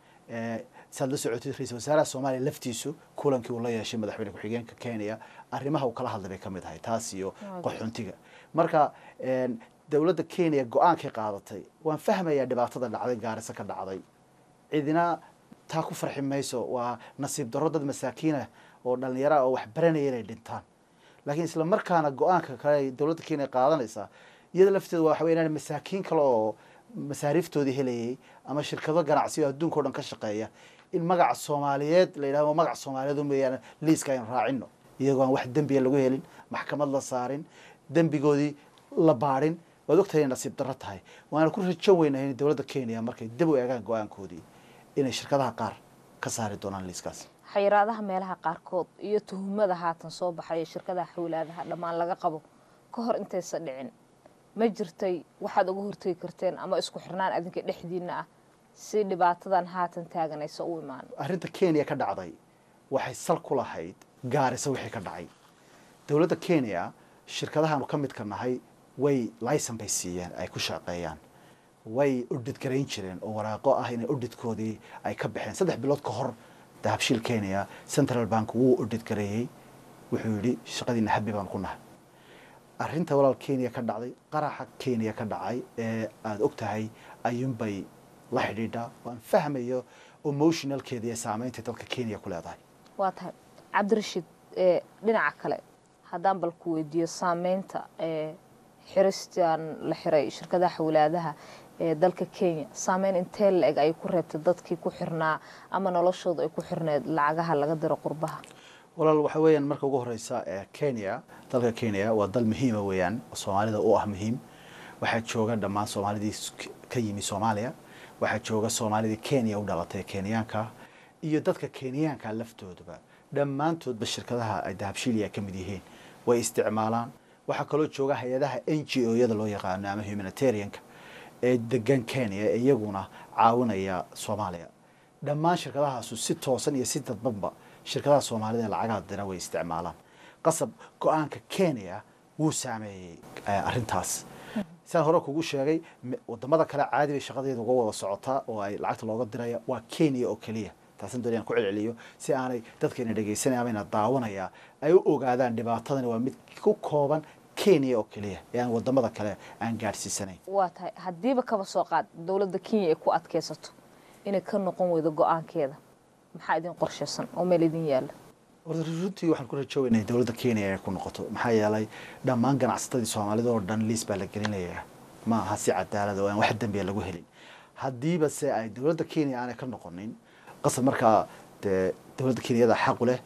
saad la socotid ra-iisul wasaaraha soomaaliya laftiisu kulankii uu la yeeshay madaxweyne ku-xigeenka kenya arrimaha uu kala hadlay bay ka mid ahay taas iyo qaxoontiga marka dowladda kenya go-aankay qaadatay waan fahmayaa dhibaatada dhacday gaarisa ka dhacday cidina taa ku farxi mayso waa nasiib darro dad masaakiinah oo dhallinyara oo wax baranaya inay dhintaan laakiin isla markaana go-aanka kale ay dowladda kenya qaadanaysaa iyada lafteeda waxa wey inaan masaakiin kale oo masaariiftoodii helayay ama shirkado ganacsiyo adduunka o dhan ka shaqeeya in magaca soomaaliyeed la yidhahdo magaca soomaaliyeed umeyaan liiska aynu raacino iyagoo aan wax dembiya lagu helin maxkamad la saarin dembigoodii la baadhin waad ogtahay inay nasiib darro tahay waana ku rajo weynahay in dowladda kenya markay dib u eegaan go-aankoodii inay shirkadaha qaar ka saari doonaan liiskaas xayiraadaha meelaha qaarkood iyo tuhumada haatan soo baxaya shirkadaha xawlaadaha dhammaan laga qabo ka hor intaysa dhicin ma jirtay waxaad uga hortegi karteen ama isku xirnaan adinka dhexdiina ah si dhibaatadan haatan taaganaysa u imaan arrinta kenya ka dhacday waxay sal ku lahayd gaarisa wixii ka dhacay dowladda kenya shirkadahaanu ka midka nahay way licen bay siiyeen ay ku shaqeeyaan way udhid garayn jireen oo waraaqo ah inay udhidkoodii ay ka baxeen saddex bilood ka hor dahabshiil kenya central bank wuu udhid gareeyey wuxuu yidhi shaqadiina habi baan ku nahay arrinta walaal kenya ka dhacday qaraxa kenya ka dhacay ee aada og tahay ayuunbay la xidhiidhaa waan fahmayo emotionalkeeda iyo saameynta dadka kenya ku leedahay waa tahay cabdirashiid dhinaca kale haddaan bal ku weydiiyo saameynta xiristan la xiray shirkadaha xawlaadaha ee dalka kenya saameyn intee la eg ay ku reebtay dadkii ku xirnaa ama noloshooda ay ku xirneed lacagaha laga diro qurbaha walaal waxa weeyaan marka ugu horeysa kenya dalka kenya waa dal muhiima weeyaan soomaalida u ah muhiim waxaa jooga dhammaan soomaalidii ka yimi soomaaliya waxaa jooga soomaalidii kenya u dhalatay kenyaanka iyo dadka kenyaanka laftoodaba dhammaantoodba shirkadaha ay dahabshiiliya ka mid yihiin way isticmaalaan waxaa kaloo jooga hay-adaha n g o yada loo yaqaano ama humanitarianka ee degan kenya ee iyaguna caawinaya soomaaliya dhammaan shirkadahaasu si toosan iyo si dadbanba shirkadaha soomaalida ee lacagaha dira way isticmaalaan qasab go-aanka kenya wuu saameeyey arrintaas sidaan hore kugu sheegay wadamada kale caadi bay shaqadeeda uga wada socotaa oo ay lacagta looga diraya waa kenya oo keliya taasan doonayaan ku celceliyo si aanay dadkayna dhegaysanaya ama ina daawanaya ay u ogaadaan dhibaatadani waa mid ku kooban kenya oo keliya ee aan wadamada kale aan gaadhsiisanayn waa tahay haddiiba kaba soo qaad dowladda kenya ay ku adkaysato inay ka noqon weydo go-aankeeda maxaa idin qorshaysan oo meel idin yaala runtii waxaan ku rajoogaynay dowladda kenya inay ku noqoto maxaa yeelay dhammaan ganacsatadii soomaalida oo dhan liis baa la gelinayaa ma aha si cadaalad oo aan wax dembiya lagu helin haddiiba se ay dowladda kenya aanay ka noqonin qasab markaa dee dowladda kenyada xaqu leh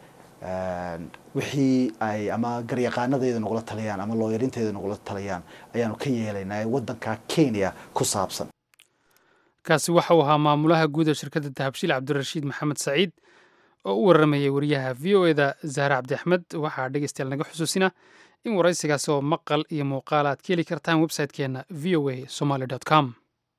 wixii ay ama garyaqaanadeeda nagula taliyaan ama looyarinteeda nagula taliyaan ayaanu ka yeelaynaa waddanka kenya ku saabsan kaasi waxa uu ahaa maamulaha guud ee shirkadda dahabshiil cabdirashiid maxamed saciid oo u waramayay wariyaha v o eda zahra cabdi axmed waxaa dhegeystayaal naga xusuusina in waraysigaasi oo maqal iyo muuqaal aad ka heli kartaan website-keenna v o a somaly com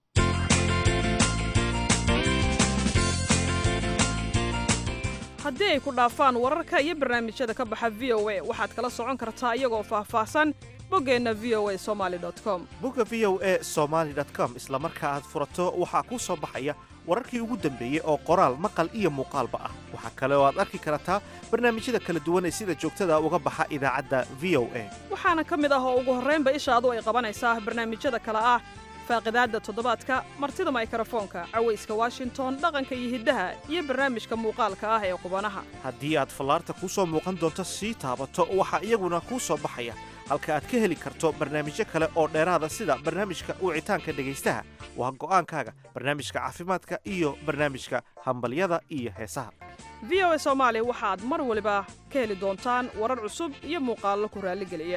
haddii ay ku dhaafaan wararka iyo barnaamijyada ka baxa v o a waxaad kala socon kartaa iyagoo faahfaahsan boggeenna v o a somaly com bogga v o a somaly com isla marka aad furato waxaa kuu soo baxaya wararkii ugu dambeeyey oo qoraal maqal iyo muuqaalba ah waxaa kale oo aad arki kartaa barnaamijyada kala duwan ee sida joogtada uga baxa idaacadda v o a waxaana ka mid ah oo ugu horraynba ishaadu ay qabanaysaa barnaamijyada kale ah faaqidaadda toddobaadka martida maykrofoonka cawayska washington dhaqanka iyo hiddaha iyo barnaamijka muuqaalka ah ee qubanaha haddii aad fallaarta kuu soo muuqan doonto sii taabato waxaa iyaguna kuu soo baxaya halka aad ka heli karto barnaamijyo kale oo dheeraada sida barnaamijka wicitaanka dhegaystaha waa go'aankaaga barnaamijka caafimaadka iyo barnaamijka hambalyada iyo heesaha v o a soomaali waxaad mar waliba ka heli doontaan warar cusub iyo muuqaallo ku raalligeliya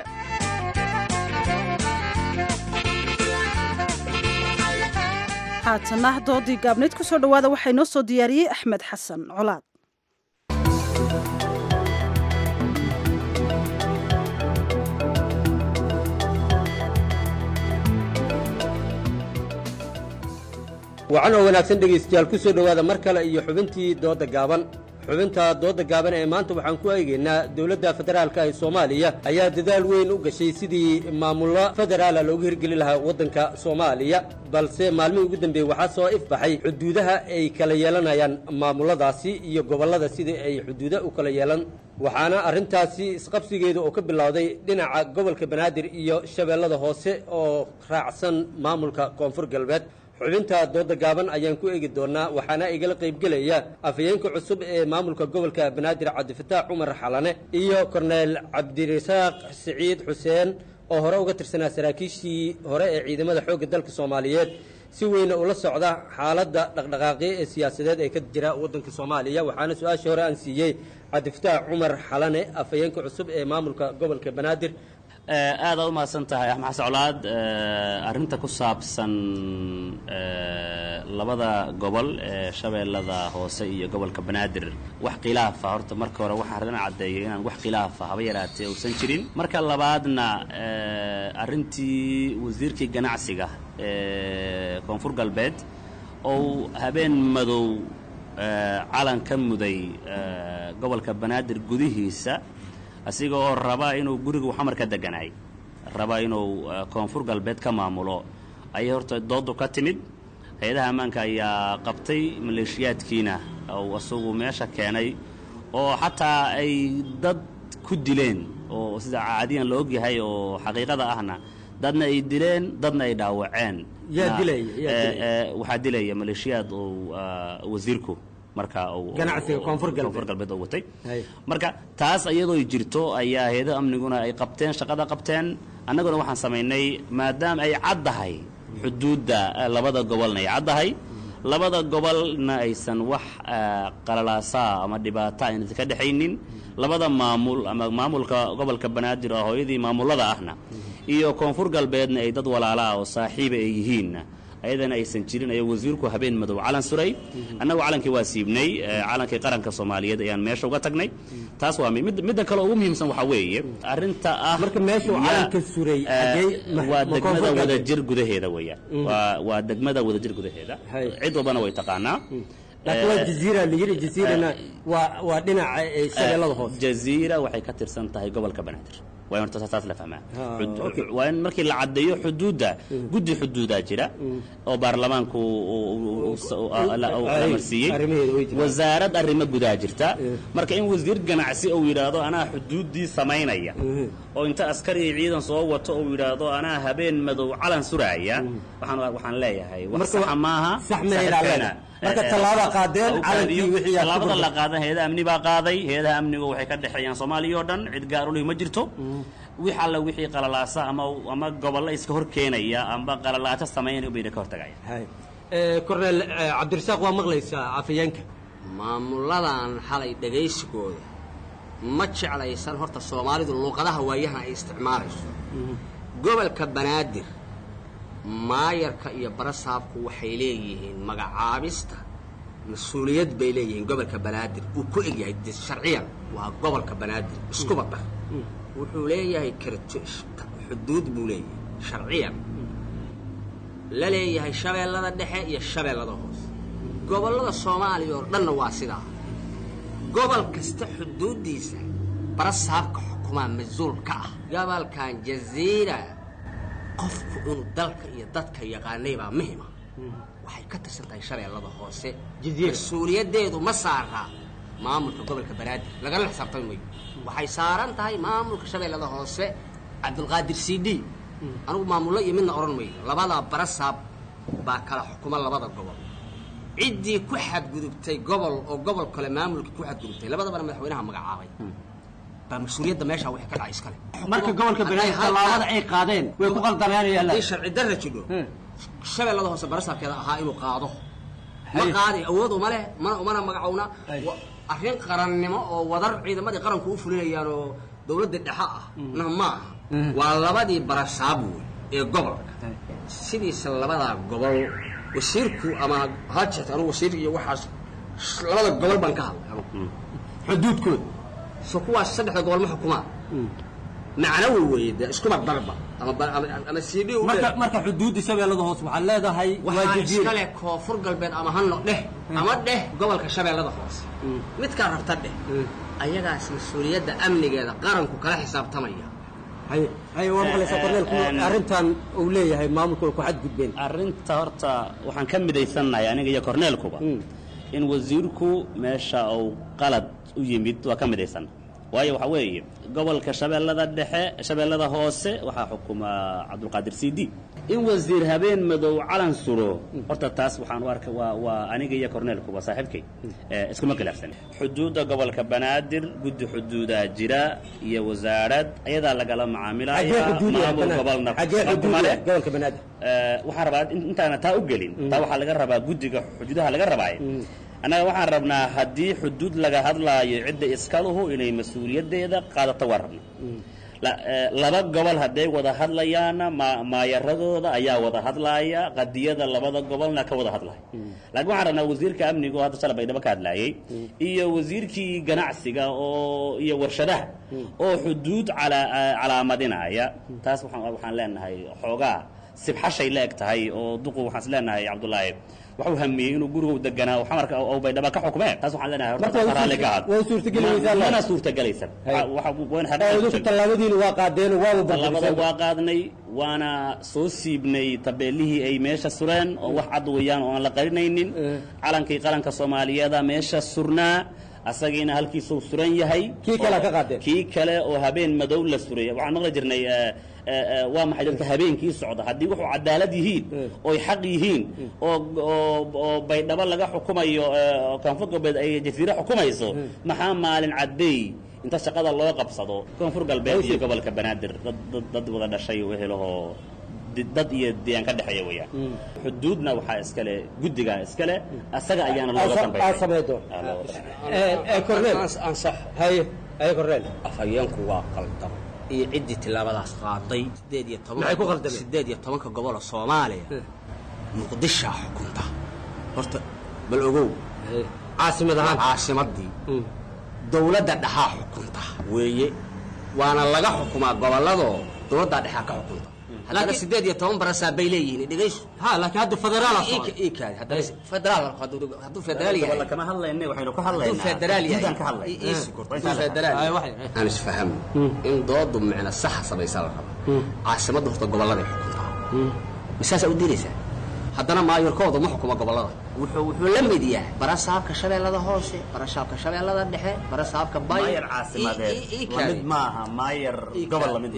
haatana doodii gaabnayd ku soo dhowaada waxaa inoo soo diyaariyey axmed xasan colaad wacan oo wanaagsan dhegaystayaal ku soo dhowaada mar kale iyo xubintii doodda gaaban xubinta doodda gaaban ee maanta waxaan ku eegaynaa dowladda federaalka ee soomaaliya ayaa dadaal weyn u gashay sidii maamullo federaala loogu hirgelin lahaa waddanka soomaaliya balse maalmihii ugu dambeeyey waxaa soo ifbaxay xuduudaha ay kala yeelanayaan maamulladaasi iyo gobollada sidii ay xuduuda u kala yeelan waxaana arrintaasi isqabsigeedu oo ka bilowday dhinaca gobolka banaadir iyo shabeellada hoose oo raacsan maamulka koonfur galbeed xubinta dooda gaaban ayaan ku eegi doonaa waxaana igala qaybgelaya afhayeenka cusub ee maamulka gobolka banaadir cabdifataax cumar xalane iyo korneyl cabdirasaaq siciid xuseen oo hore uga tirsanaa saraakiishii hore ee ciidamada xoogga dalka soomaaliyeed si weyna ula socda xaaladda dhaqdhaqaaqyo ee siyaasadeed ee ka jira waddanka soomaaliya waxaana su-aashii hore aan siiyey cabdifataax cumar xalane afhayeenka cusub ee maamulka gobolka banaadir aad aad u mahadsan tahay axmed xasan colaad arrinta ku saabsan labada gobol ee shabeellada hoose iyo gobolka banaadir wax khilaafa horta marka hore waxaan rabin caddeeyo inaan wax khilaafa haba yaraatee uusan jirin marka labaadna arrintii wasiirkii ganacsiga ee koonfur galbeed ou habeen madow calan ka muday gobolka banaadir gudihiisa asiga oo raba inuu gurigu xamar ka deganaay raba inuu koonfur galbeed ka maamulo ayay horta doodu ka timid hay-adaha ammaanka ayaa qabtay maleeshiyaadkiina ou isagu meesha keenay oo xataa ay dad ku dileen oo sida caadiyan la ogyahay oo xaqiiqada ahna dadna ay dileen dadna ay dhaawaceen Yaa dilaya, yaa Eh, dilaya? eh, waxaa dilaya maleeshiyaad uu ah, wasiirku marka uu Ganacsiga Koonfur Galbeed. koonfur galbeed uu watay marka taas iyadoo jirto ayaa hay-adaha amniguna ay qabteen shaqada qabteen annaguna waxaan samaynay maadaama ay caddahay xuduudda eh, labada gobolna ay caddahay labada gobolna aysan wax eh, qalalaasaa ama dhibaata ayna ka dhexaynin labada maamul ama maamulka gobolka banaadir oo hooyadii maamulada ahna iyo koonfur galbeedna ay dad walaala ah oo saaxiiba ay yihiinna ayadana aysan jirin ayaa wasiirku habeen madow calan suray annagu calankii waa siibnay eh, calankii qaranka soomaaliyeed ayaan meesha uga tagnay taas waa mi- mid midda kale oo ugu muhiimsan waxaa weeye arrinta ah marka meesha uu yaa- calanka suray eh, xagee ma- waa ma degmada Koonfur Galbeed? wadajir gudaheeda weeyaan Mm. waa waa degmada wadajir gudaheeda cid walbana way taqaanaa laakiin waa Eh, jaziira la yidhi jaziirana waa waa dhinaca eh, shabeellada hoose jaziira waxay ka tirsan tahay gobolka banaadir waa in horta taas la fahmaa Ah, Xud- okay. waa in markii la caddeeyo xuduudda guddi xuduudaa jira oo baarlamaanku uu- uu- uu- uu- uu- la- uu Ay, amarsiiyey arrimaheeda way jiraan. wasaarad arrimo gudaa jirta marka in wasiir ganacsi uu yidhaahdo anaa xuduuddii samaynaya oo inta askari iyo ciidan soo wato uu yidhaahdo anaa habeen madow calan suraaya waxaan waxaan leeyahay wax Marka saxa maaha sax ma sax ilaalina. keena. Marka Eh, eh, tallaaba ha- qaadeen, ha u calankii qaadiyo. wixii aad ku tallaabada la gurgurtay. qaadan hay-ada amni baa qaaday hay-adaha amnigu waxay ka dhexeeyaan soomaaliya oo dhan cid gaar u leh ma jirto wix alla wixii qalalaasa ama ama gobollo iska hor keenaya amba qalalaato samaynaya bayna ka hortagaya korneel eh, cabdirasaaq waa maqlaysaa afayeenka maamuladan xalay dhegaysigooda ma jeclaysan horta soomaalidu luuqadaha waayahan ay isticmaalayso gobolka banaadir maayarka iyo barasaabku waxay leeyihiin magacaabista mas-uuliyad bay leeyihiin gobolka banaadir uu ku egyahay de sharciyan waa gobolka banaadir iskuba dhar wuxuu leeyahay karto xuduud buu leeyahay sharciyan la leeyahay shabeellada dhexe iyo shabeellada hoose gobollada soomaaliya oo dhanna waa sidaa gobol kasta xuduuddiisa barasaabka xukumaa mas-uul ka ah gobolkan jaziira qofku inuu dalka iyo dadka yaqaanay baa muhima waxay ka tirsan tahay shabeellada hoose mas-uuliyaddeedu ma saaraa maamulka gobolka banaadir lagala xisaabtami mayo waxay saaran tahay maamulka shabeellada hoose cabdulqaadir c d anigu maamullo iyo midna odhan mayo labadaa barasaab baa kala xukuma labada gobol ciddii ku xadgudubtay gobol oo gobol kale maamulka ku xadgudubtay labadabana madaxweynaha magacaabay baa mas-uuliyadda meeshaa wax ka dhacay iskale marka gobolka banaadir tallaabada ay qaadeen way ku qaldaneenayaan haddii sharci darra jidho shabeellada hoose barasaabkeeda ahaa inuu qaado ma Hay. qaadi awood uma leh mana umana magacowna Wa- arrin qarannimo oo wadar ciidamadii qaranku u fulinayaan oo dowladda dhexe ah na ma aha waa labadii barasaab wey ee gobolka sidiisa labadaa gobol wasiirku ama ha jirta anugu wasiir iyo waxaas labada gobol baan ka hadlay anugu xuduudkooda so kuwaas saddexda gobol ma xukumaan macnawi weeye dee iskuma darba ama ba- ama ama cd u marka marka xuduudda shabeellada hoose waxaad leedahay waa waxaa jaziira iskale koonfur galbeed ama hano dheh ama dheh gobolka shabeellada hoose midkaa rabta dheh ayagaas mas-uuliyadda amnigeeda qaranku kala xisaabtamaya haye haye waa maqlaysaa korneelku arrintan uu leeyahay maamulku way ku xadgudbeen arrinta horta waxaan ka midaysannahay aniga iyo korneelkuba in wasiirku meesha uu qalad u yimid waa ka midaysan waayo waxaa weeye gobolka shabeellada dhexe shabeellada hoose waxaa xukuma cabdulqaadir c d in wasiir habeen madow calan suro horta taas waxaan u arkay waa waa aniga iyo korneelkuba saaxiibkay eh, iskuma khilaafsan xuduudda gobolka banaadir guddi xuduudaa jira iyo wasaarad ayadaa lagala xagee macaamilaya xuduudiya maamul gobolna xagee kuma xuduudiya leh. gobolka banaadir Eh, waxaan rabaa in- intaana taa u gelin taa waxaa laga rabaa guddiga xuduudaha laga rabaaye annaga waxaan rabnaa haddii xuduud laga hadlaayo cidda iskaluhu inay mas-uuliyaddeeda qaadato waan rabna La- eh, laba gobol hadday wada hadlayaanna ma- maayaradooda ayaa wada hadlaaya qadiyada labada gobolna ka wada hadlaya laakiin waxaan rabnaa wasiirka amniga oo hadda shalay baydhabo ka hadlaayay iyo wasiirkii ganacsiga oo iyo warshadaha oo xuduud calaa- calaamadinaya taas waxaan waxaan leenahay xoogaa sibxashay la eg tahay oo duqu waxaan is leenahay cabdullaahi waxuu hamiyey inuu gurigu deganaa xamarka oo baydhaba ka xukumee taas waxaan leenahay Marka waa raalli ka had waa suurtageli weysaa mana laakiin. suurtagelaysan Hay. waxa tallaabadiina waa qaadeen waaba tallaabada burburiseen waa qaadnay waana soo siibnay tabeelihii ay meesha sureen oo wax cad weeyaan oo aan la qarinaynin calankii qaranka soomaaliyeeda meesha surnaa asagiina halkiisuu suran yahay Kii kale ka qaadeen. kii kale oo habeen madow la suray waxaan maqli jirnay eh, eh, eh, waa maxay dadka habeenkii socda haddii wuxuu cadaalad yihiin oy xaq yihiin oo oo oo baydhabo laga xukumayo eh, oo koonfur galbeed ay jasiire xukumayso maxaa maalin cadeey inta shaqada loo qabsado koonfur galbeed iyo gobolka banaadir dad dad dad wada dhashay wehelahoo di- dad iyo deegaan ka dhexeeya weeyaan xuduudna waxaa iskale guddigaa iskale asaga ayaana looga dambeeya haye haye korneel afhayeenku waa qaldan iyo ciddii tillaabadaas qaaday sideed iyo toban Maxay ku qaldameen? sideed iyo tobanka gobol oo soomaaliya muqdishaa xukunta horta bal ogow caasimad ahaan caasimadii dowladda dhexaa xukunta weeye waana laga xukumaa gobolladoo dowladdaa dhexaa ka xukunta haddana Laakiin- sideed iyo toban barasaa bay leeyihiin dhegayso ha laakiin hadda federaal ikaadi haddana federaal hadduu hadduu federaal yahay Gobolla kama hadlayne waxaynu ka hadduu hadlaynaa federaal yahay guudaan ka hadlayna. i- ii sugurta. Waa hadduu intaa la- federaal Ay, yahay waxay- aan isfahamno in doodu micno saxa samaysa la raba caasimadda horta gobolladay xukuntaa misaasaa u diinaysaa haddana maayorkoodu ma xukuma gobollada wuxuu wuxuu la mid yahay barasaabka shabeellada hoose barasaabka shabeellada dhexe barasaabka bay maayar caasimadeed waa mid maaha maayar gobol lamid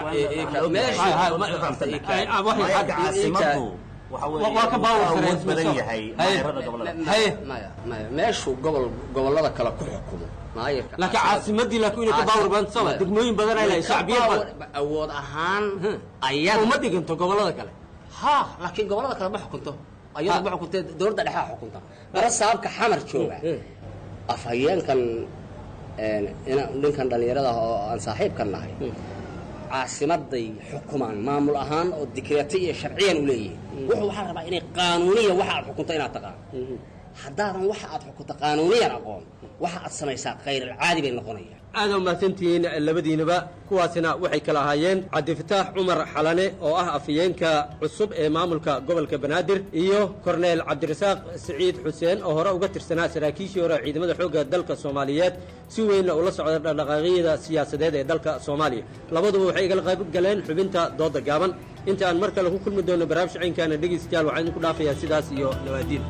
maaha caasimadu waa ka awood badan yahay maayarada gobolada maya maya meeshuu gobol gobollada kale ku xukumo maayarka laakiin caasimadii laakiin inay ka baawar badan sama degmooyin badan ay lahayd shacbiyad badan awood ahaan ayada uma dhiganto gobollada kale ha laakiin gobollada kale ma xukunto ayadu ma xukuntee dowladda dhexea xukunta barasaabka xamar jooga afhayeenkan een, ina- ninkan dhallinyarada ah oo aan saaxiibkan nahay caasimaday xukumaan maamul ahaan oo dikreeto iyo sharciyan u leeyihin wuxuu waxaa rabaa inay qaanuuniya waxa aad xukunto inaad taqaan haddaadan waxa aad xukunto qaanuuniyan aqoon waxa aad samaysaa khayrilcaadi bay noqonayaan aad u mahadsantihiin labadiinaba kuwaasina waxay kala ahaayeen cabdifataax cumar xalane oo ah afhayeenka cusub ee maamulka gobolka banaadir iyo korneel cabdirasaaq siciid xuseen oo hore uga tirsanaa saraakiishii hore ciidamada xoogga dalka soomaaliyeed si weynna ula socda dhaqdhaqaaqyada siyaasadeed ee dalka soomaaliya labaduba waxay igala qayb galeen xubinta dooda gaaban inta aan mar kale ku kulmi doono barnaamij ciinkaana dhegeystayaal waxaan idinku dhaafayaa sidaas iyo nawaadiin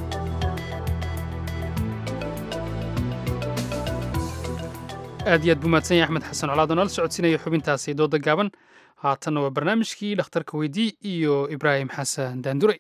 aad iyo aad buu mahadsan yahay axmed xasan colaad oo nala socodsiinaya xubintaasi dooda gaaban haatanna waa barnaamijkii dhakhtarka weydii iyo ibraahim xasan daandure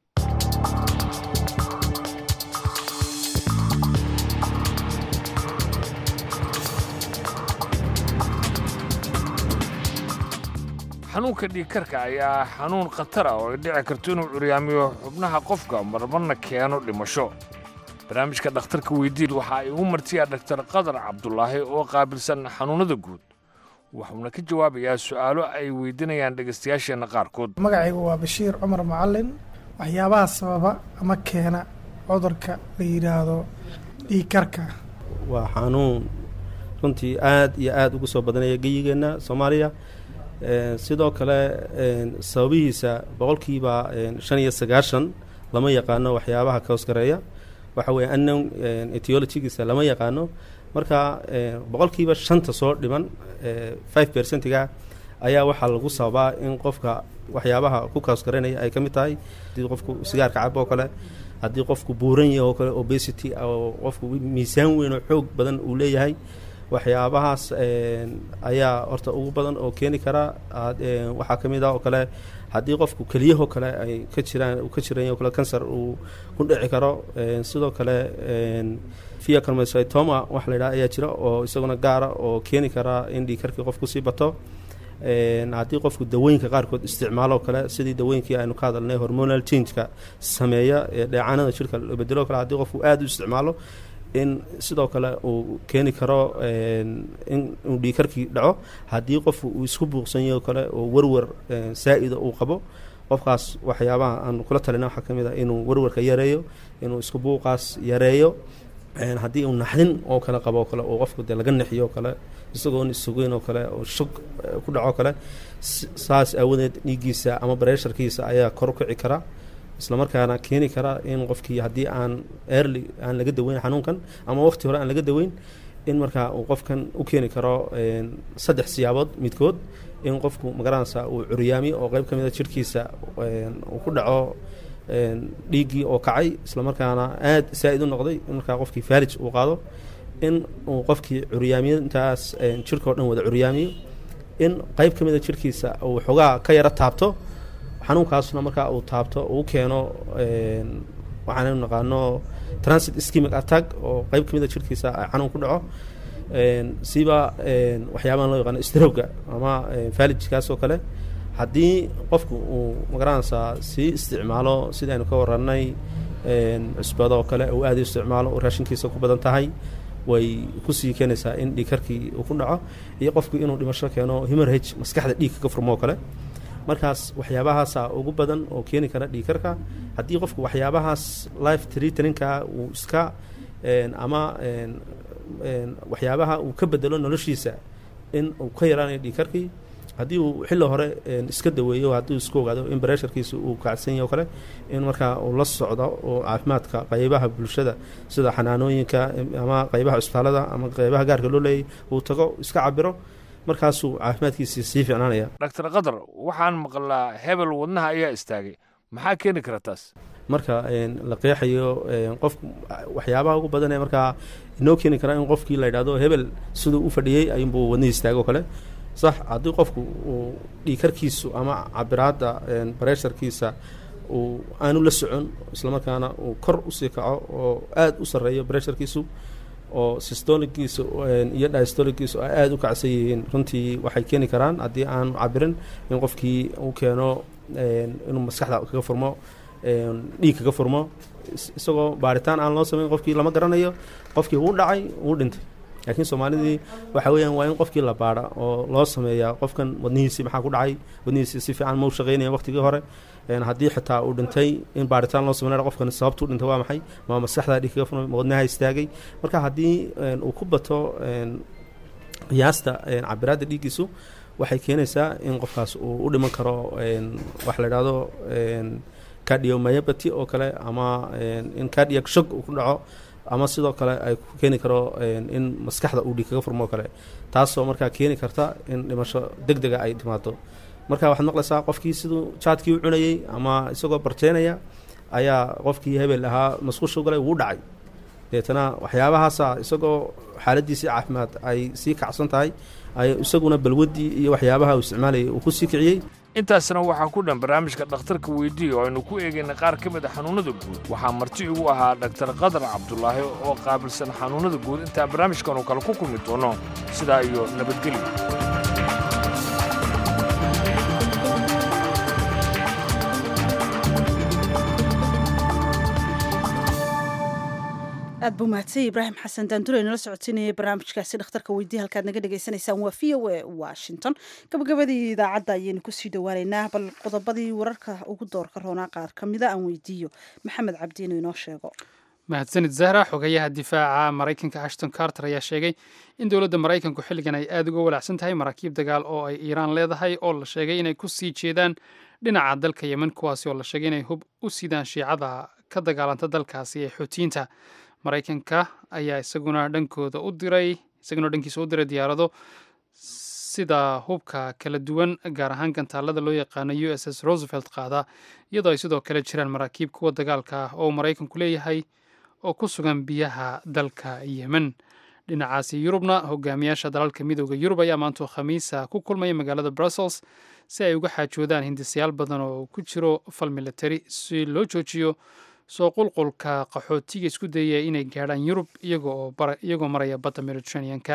xanuunka dhiigkarka ayaa xanuun khatar ah oo ay dhici karto inuu curyaamiyo xubnaha qofka marmarna keeno dhimasho barnaamijka dhakhtarka weydiid waxa ay ugu martiyaa dhaktar qadar cabdulaahi oo qaabilsan xanuunnada guud wuxuuna ka jawaabayaa su'aalo ay weydiinayaan dhegaystayaasheenna qaarkood magacaygu waa bashiir cumar macalin waxyaabaha sababa ama keena cudurka la yidhaahdo dhiigkarka waa xanuun runtii aad iyo aad ugu soo badanaya geyigeenna soomaaliya Een, sidoo kale een, sababihiisa boqolkiiba een, shan iyo sagaashan lama yaqaano waxyaabaha ka hoosgareeya waxa weeye unknown een, etiologigiisa lama yaqaano marka een, boqolkiiba shanta soo dhiman ee, five percentiga ayaa waxaa lagu sababaa in qofka waxyaabaha ku kahoosgareynaya ay ka mid tahay haddii qofku sigaarka cabo oo kale haddii qofku buuran yahay oo kale obesity oo qofku miisaan weyn oo xoog badan uu leeyahay waxyaabahaas een, ayaa horta ugu badan oo keeni kara aad- een, waxaa ka mid ah oo kale haddii qofku keliyahoo kale ay ka jiraan uu ka jiran yahay oo kale kansar uu ku dhici karo een, sidoo kale een, pheochromocytoma wax la yidhaha ayaa jira oo isaguna gaara oo keeni kara in dhiigkarkii qofku sii bato Een, haddii qofku dawooyinka qaarkood isticmaalo oo kale sidii dawooyinkii aynu ka hadalnay hormonal changeka sameeya ee dheecaanada jirka la bedelo kale haddii qofku aada u isticmaalo in sidoo kale uu keeni karo een, in uu dhiigkarkii dhaco haddii qofku uu isku buuqsan yahay oo kale oo warwar een, saa-ida uu qabo qofkaas waxyaabaha aan kula talina waxaa ka mid ah inuu warwarka yareeyo inuu isku buuqaas yareeyo haddii uu naxdin oo kale qabo oo kale oo qofku dee laga naxiyo oo kale isagoon isugeyn oo kale oo shog ku dhaco kale saas aawadeed dhiiggiisa ama bareesharkiisa ayaa kor u kici kara islamarkaana keeni kara in qofkii haddii aan early aan laga daweyn xanuunkan ama waqti hore aan laga daweyn in markaa uu qofkan u keeni karo saddex siyaabood midkood in qofku magaranaysa uu curyaamiyo oo qeyb ka mid a jirhkiisa uu ku dhaco dhiiggii oo kacay islamarkaana aada saa-id u noqday in markaa qofkii faalij uu qaado in uu qofkii curyaamiyo intaas jirka o dhan wada curyaamiyo in qeyb ka mid a jirhkiisa uu xoogaa ka yaro taabto xanuunkaasna markaa uu taabto uu keeno waxaan naqaano transit schemic attack oo qeyb ka mid a jirhkiisa xanuun ku dhaco siba waxyaabahan loo yaqaano strowga ama faalijkaas oo kale haddii qofku uu magaranaysaa sii isticmaalo sidaynu ka warannay cusbada oo kale uu aada u isticmaalo oo raashinkiisa ku badan tahay way kusii keenaysaa in dhiigkarkii uu ku dhaco iyo qofku inuu dhimasho keeno himerhage maskaxda dhiigka ka furmo oo kale markaas waxyaabahaasa ugu badan oo keeni kara dhiigkarka haddii qofku waxyaabahaas life treatninka uu iska ama waxyaabaha uu ka bedelo noloshiisa in uu ka yaraanayo dhiigkarkii haddii uu xilli hore iska daweeyo haddii uu iska ogaado in bareesharkiisa uu kacsan yahay o kale in markaa uu la socdo oo caafimaadka qaybaha bulshada sida xanaanooyinka ama qaybaha cusbitaalada ama qaybaha gaarka loo leeyay uu tago iska cabiro markaasuu caafimaadkiisii sii ficnaanaya dhaktar qadar waxaan maqlaa hebel wadnaha ayaa istaagay maxaa keeni kara taas marka la qeexayo qofku waxyaabaha ugu badan ee markaa inoo keeni kara in qofkii la yidhahdo hebel siduu u fadhiyey ayuunbuu wadnihii istaago kale sax haddii qofku uu dhiikarkiisu ama cabiraadda bareesharkiisa uu aanu la socon islamarkaana uu kor usii kaco oo aada u sarreeyo bareesharkiisu oo systoligiisa iyo dystoligiisu ay aada u kacsan yihiin runtii waxay keeni karaan haddii aanu cabirin in qofkii uu keeno inuu maskaxda kaga furmo dhiig kaga furmo isagoo baaritaan aan loo samayn qofkii lama garanayo qofkii wuu dhacay wuu dhintay laakiin soomaalidii waxa weeyaan waa in qofkii la baadha oo loo sameeyaa qofkan wadnihiisii maxaa ku dhacay wadnihiisii si fiican mau shaqeynaya waqtigii hore haddii xitaa uu dhintay in baaritaan loo sameynaya qofkan sababtuu dhintay waa maxay ma maskaxda dhiig kaga furmay ma wadnaha istaagay marka haddii uu ku bato qiyaasta cabiraadda dhiiggiisu waxay keenaysaa in qofkaas uu u dhiman karo waxa la idhahdo cardiomyopathy oo kale ama in cardiac shock uu ku dhaco ama sidoo kale ay ku keeni karo in maskaxda uu dhiig kaga furmo oo kale taasoo markaa keeni karta in dhimasho deg dega ay timaado marka waxaad maqlaysaa qofkii siduu jaadkii u cunayey ama isagoo barjeenaya ayaa qofkii hebel ahaa masqushu galay wuu dhacay deetana waxyaabahaasa isagoo xaaladiisii caafimaad ay sii kacsan tahay ay isaguna balwaddii iyo waxyaabaha uu isticmaalayay uu ku sii kiciyey intaasna waxaa ku dhan barnaamijka dhakhtarka weydii oo aynu ku eegayna qaar ka mid a xanuunnada guud waxaa marti igu ahaa dhaktar qadar cabdulaahi oo qaabilsan xanuunnada guud intaa barnaamijkanu kale ku kulmi doono sidaa iyo nabadgelyo aad buu mahadsanya ibraahim xasan daandure nala socotinayay barnaamijkaasi dhakhtarka weydiya halkaad naga dhagaysanaysaan waa v o a washington gabagabadii idaacadda ayaynu kusii dhowaaneynaa bal qodobadii wararka ugu doorka roonaa qaar ka mida aan weydiiyo maxamed cabdi inuu inoo sheego mahadsanid zahra xogayaha difaaca maraykanka ashton carter ayaa sheegay in dowladda maraykanku xilligan ay aada uga walaacsan tahay maraakiib dagaal oo ay iiraan leedahay oo la sheegay inay ku sii jeedaan dhinaca dalka yemen kuwaasi oo la sheegay inay hub u sidaan shiicada ka dagaalanta dalkaasi ee xoutiyiinta maraykanka ayaa isaguna dhankooda u diray isaguna dhankiisa u diray diyaarado sida hubka kala duwan gaar ahaan gantaalada loo yaqaano u s s roosevelt qaada iyadoo ay sidoo kale jiraan maraakiib kuwa dagaalka ah oo maraykanku leeyahay oo ku sugan biyaha dalka yemen dhinacaasi yurubna hogaamiyaasha dalalka midooda yurub ayaa maantoo khamiisa ku kulmaya magaalada brussels si ay uga xaajoodaan hindisayaal badan oo ku jiro fal military si loo joojiyo soo qulqulka qaxootiga isku dayaya inay gaadhaan yurub iyagoo maraya badda mediterraneanka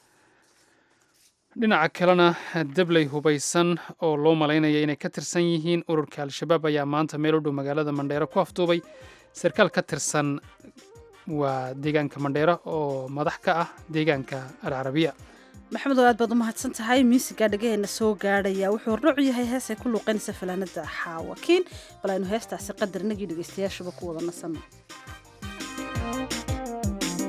dhinaca kalena dabley hubaysan oo loo malaynaya inay ka tirsan yihiin ururka al-shabaab ayaa maanta meel u dhow magaalada mandheero ku afduubay sarkaal ka tirsan waa deegaanka mandheero oo madax ka ah deegaanka alcarabiya maxamed oo aad baad u mahadsan tahay miisiga dhagaheena soo gaadhaya wuxuu hornoocu yahay hees ay ku luuqaynaysa fanaanada xaawakiin bal aynu heestaasi qadar inagii dhegaystayaashuba ku wada nasanno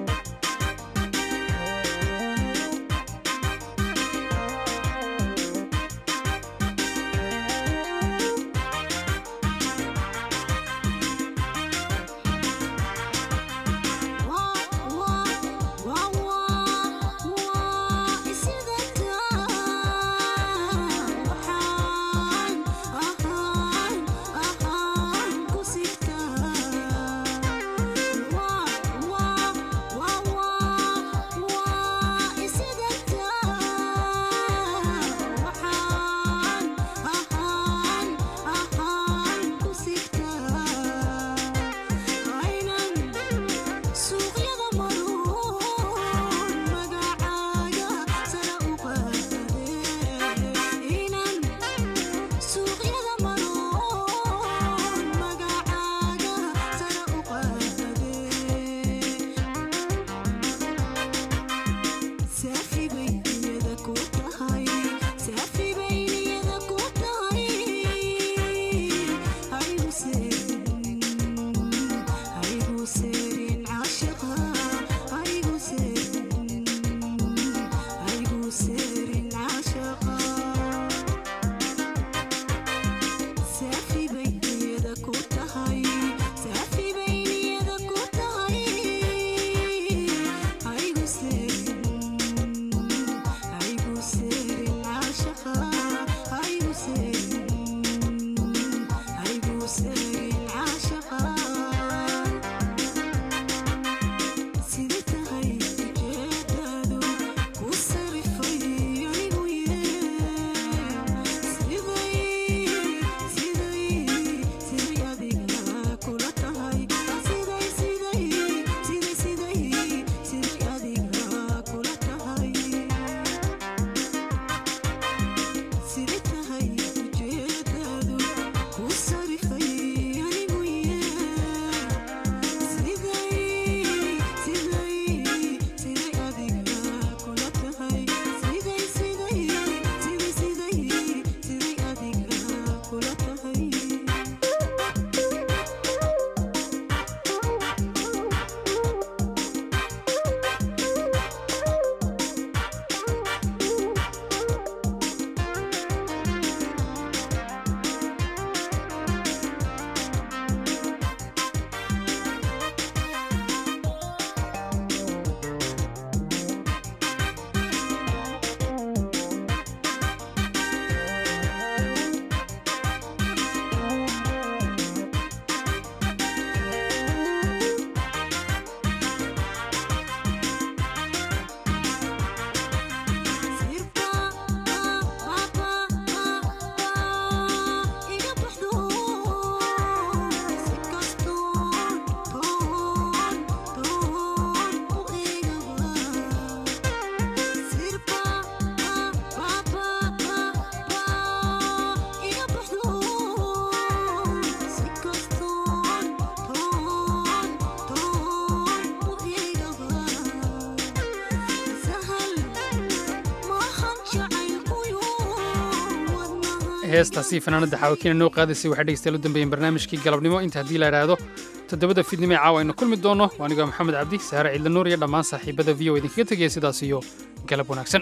heestaasi fanaanada xaawakiina noo qaadaysay waxay dhegeystayaal u dambeeyeen barnaamijkii galabnimo inta haddii la idhaahdo toddobada fiidnimo ee caawa aynu kulmi doonno waa anigoo maxamed cabdi saare ciidla nuur iyo dhammaan saaxiibada v o idinkaga tegaya sidaas iyo galab wanaagsan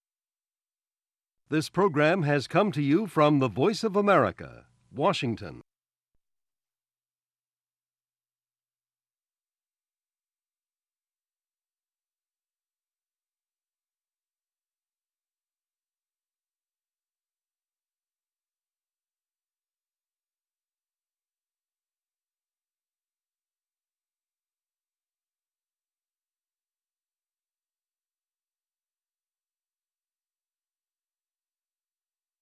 This program has come to you from the Voice of America, Washington.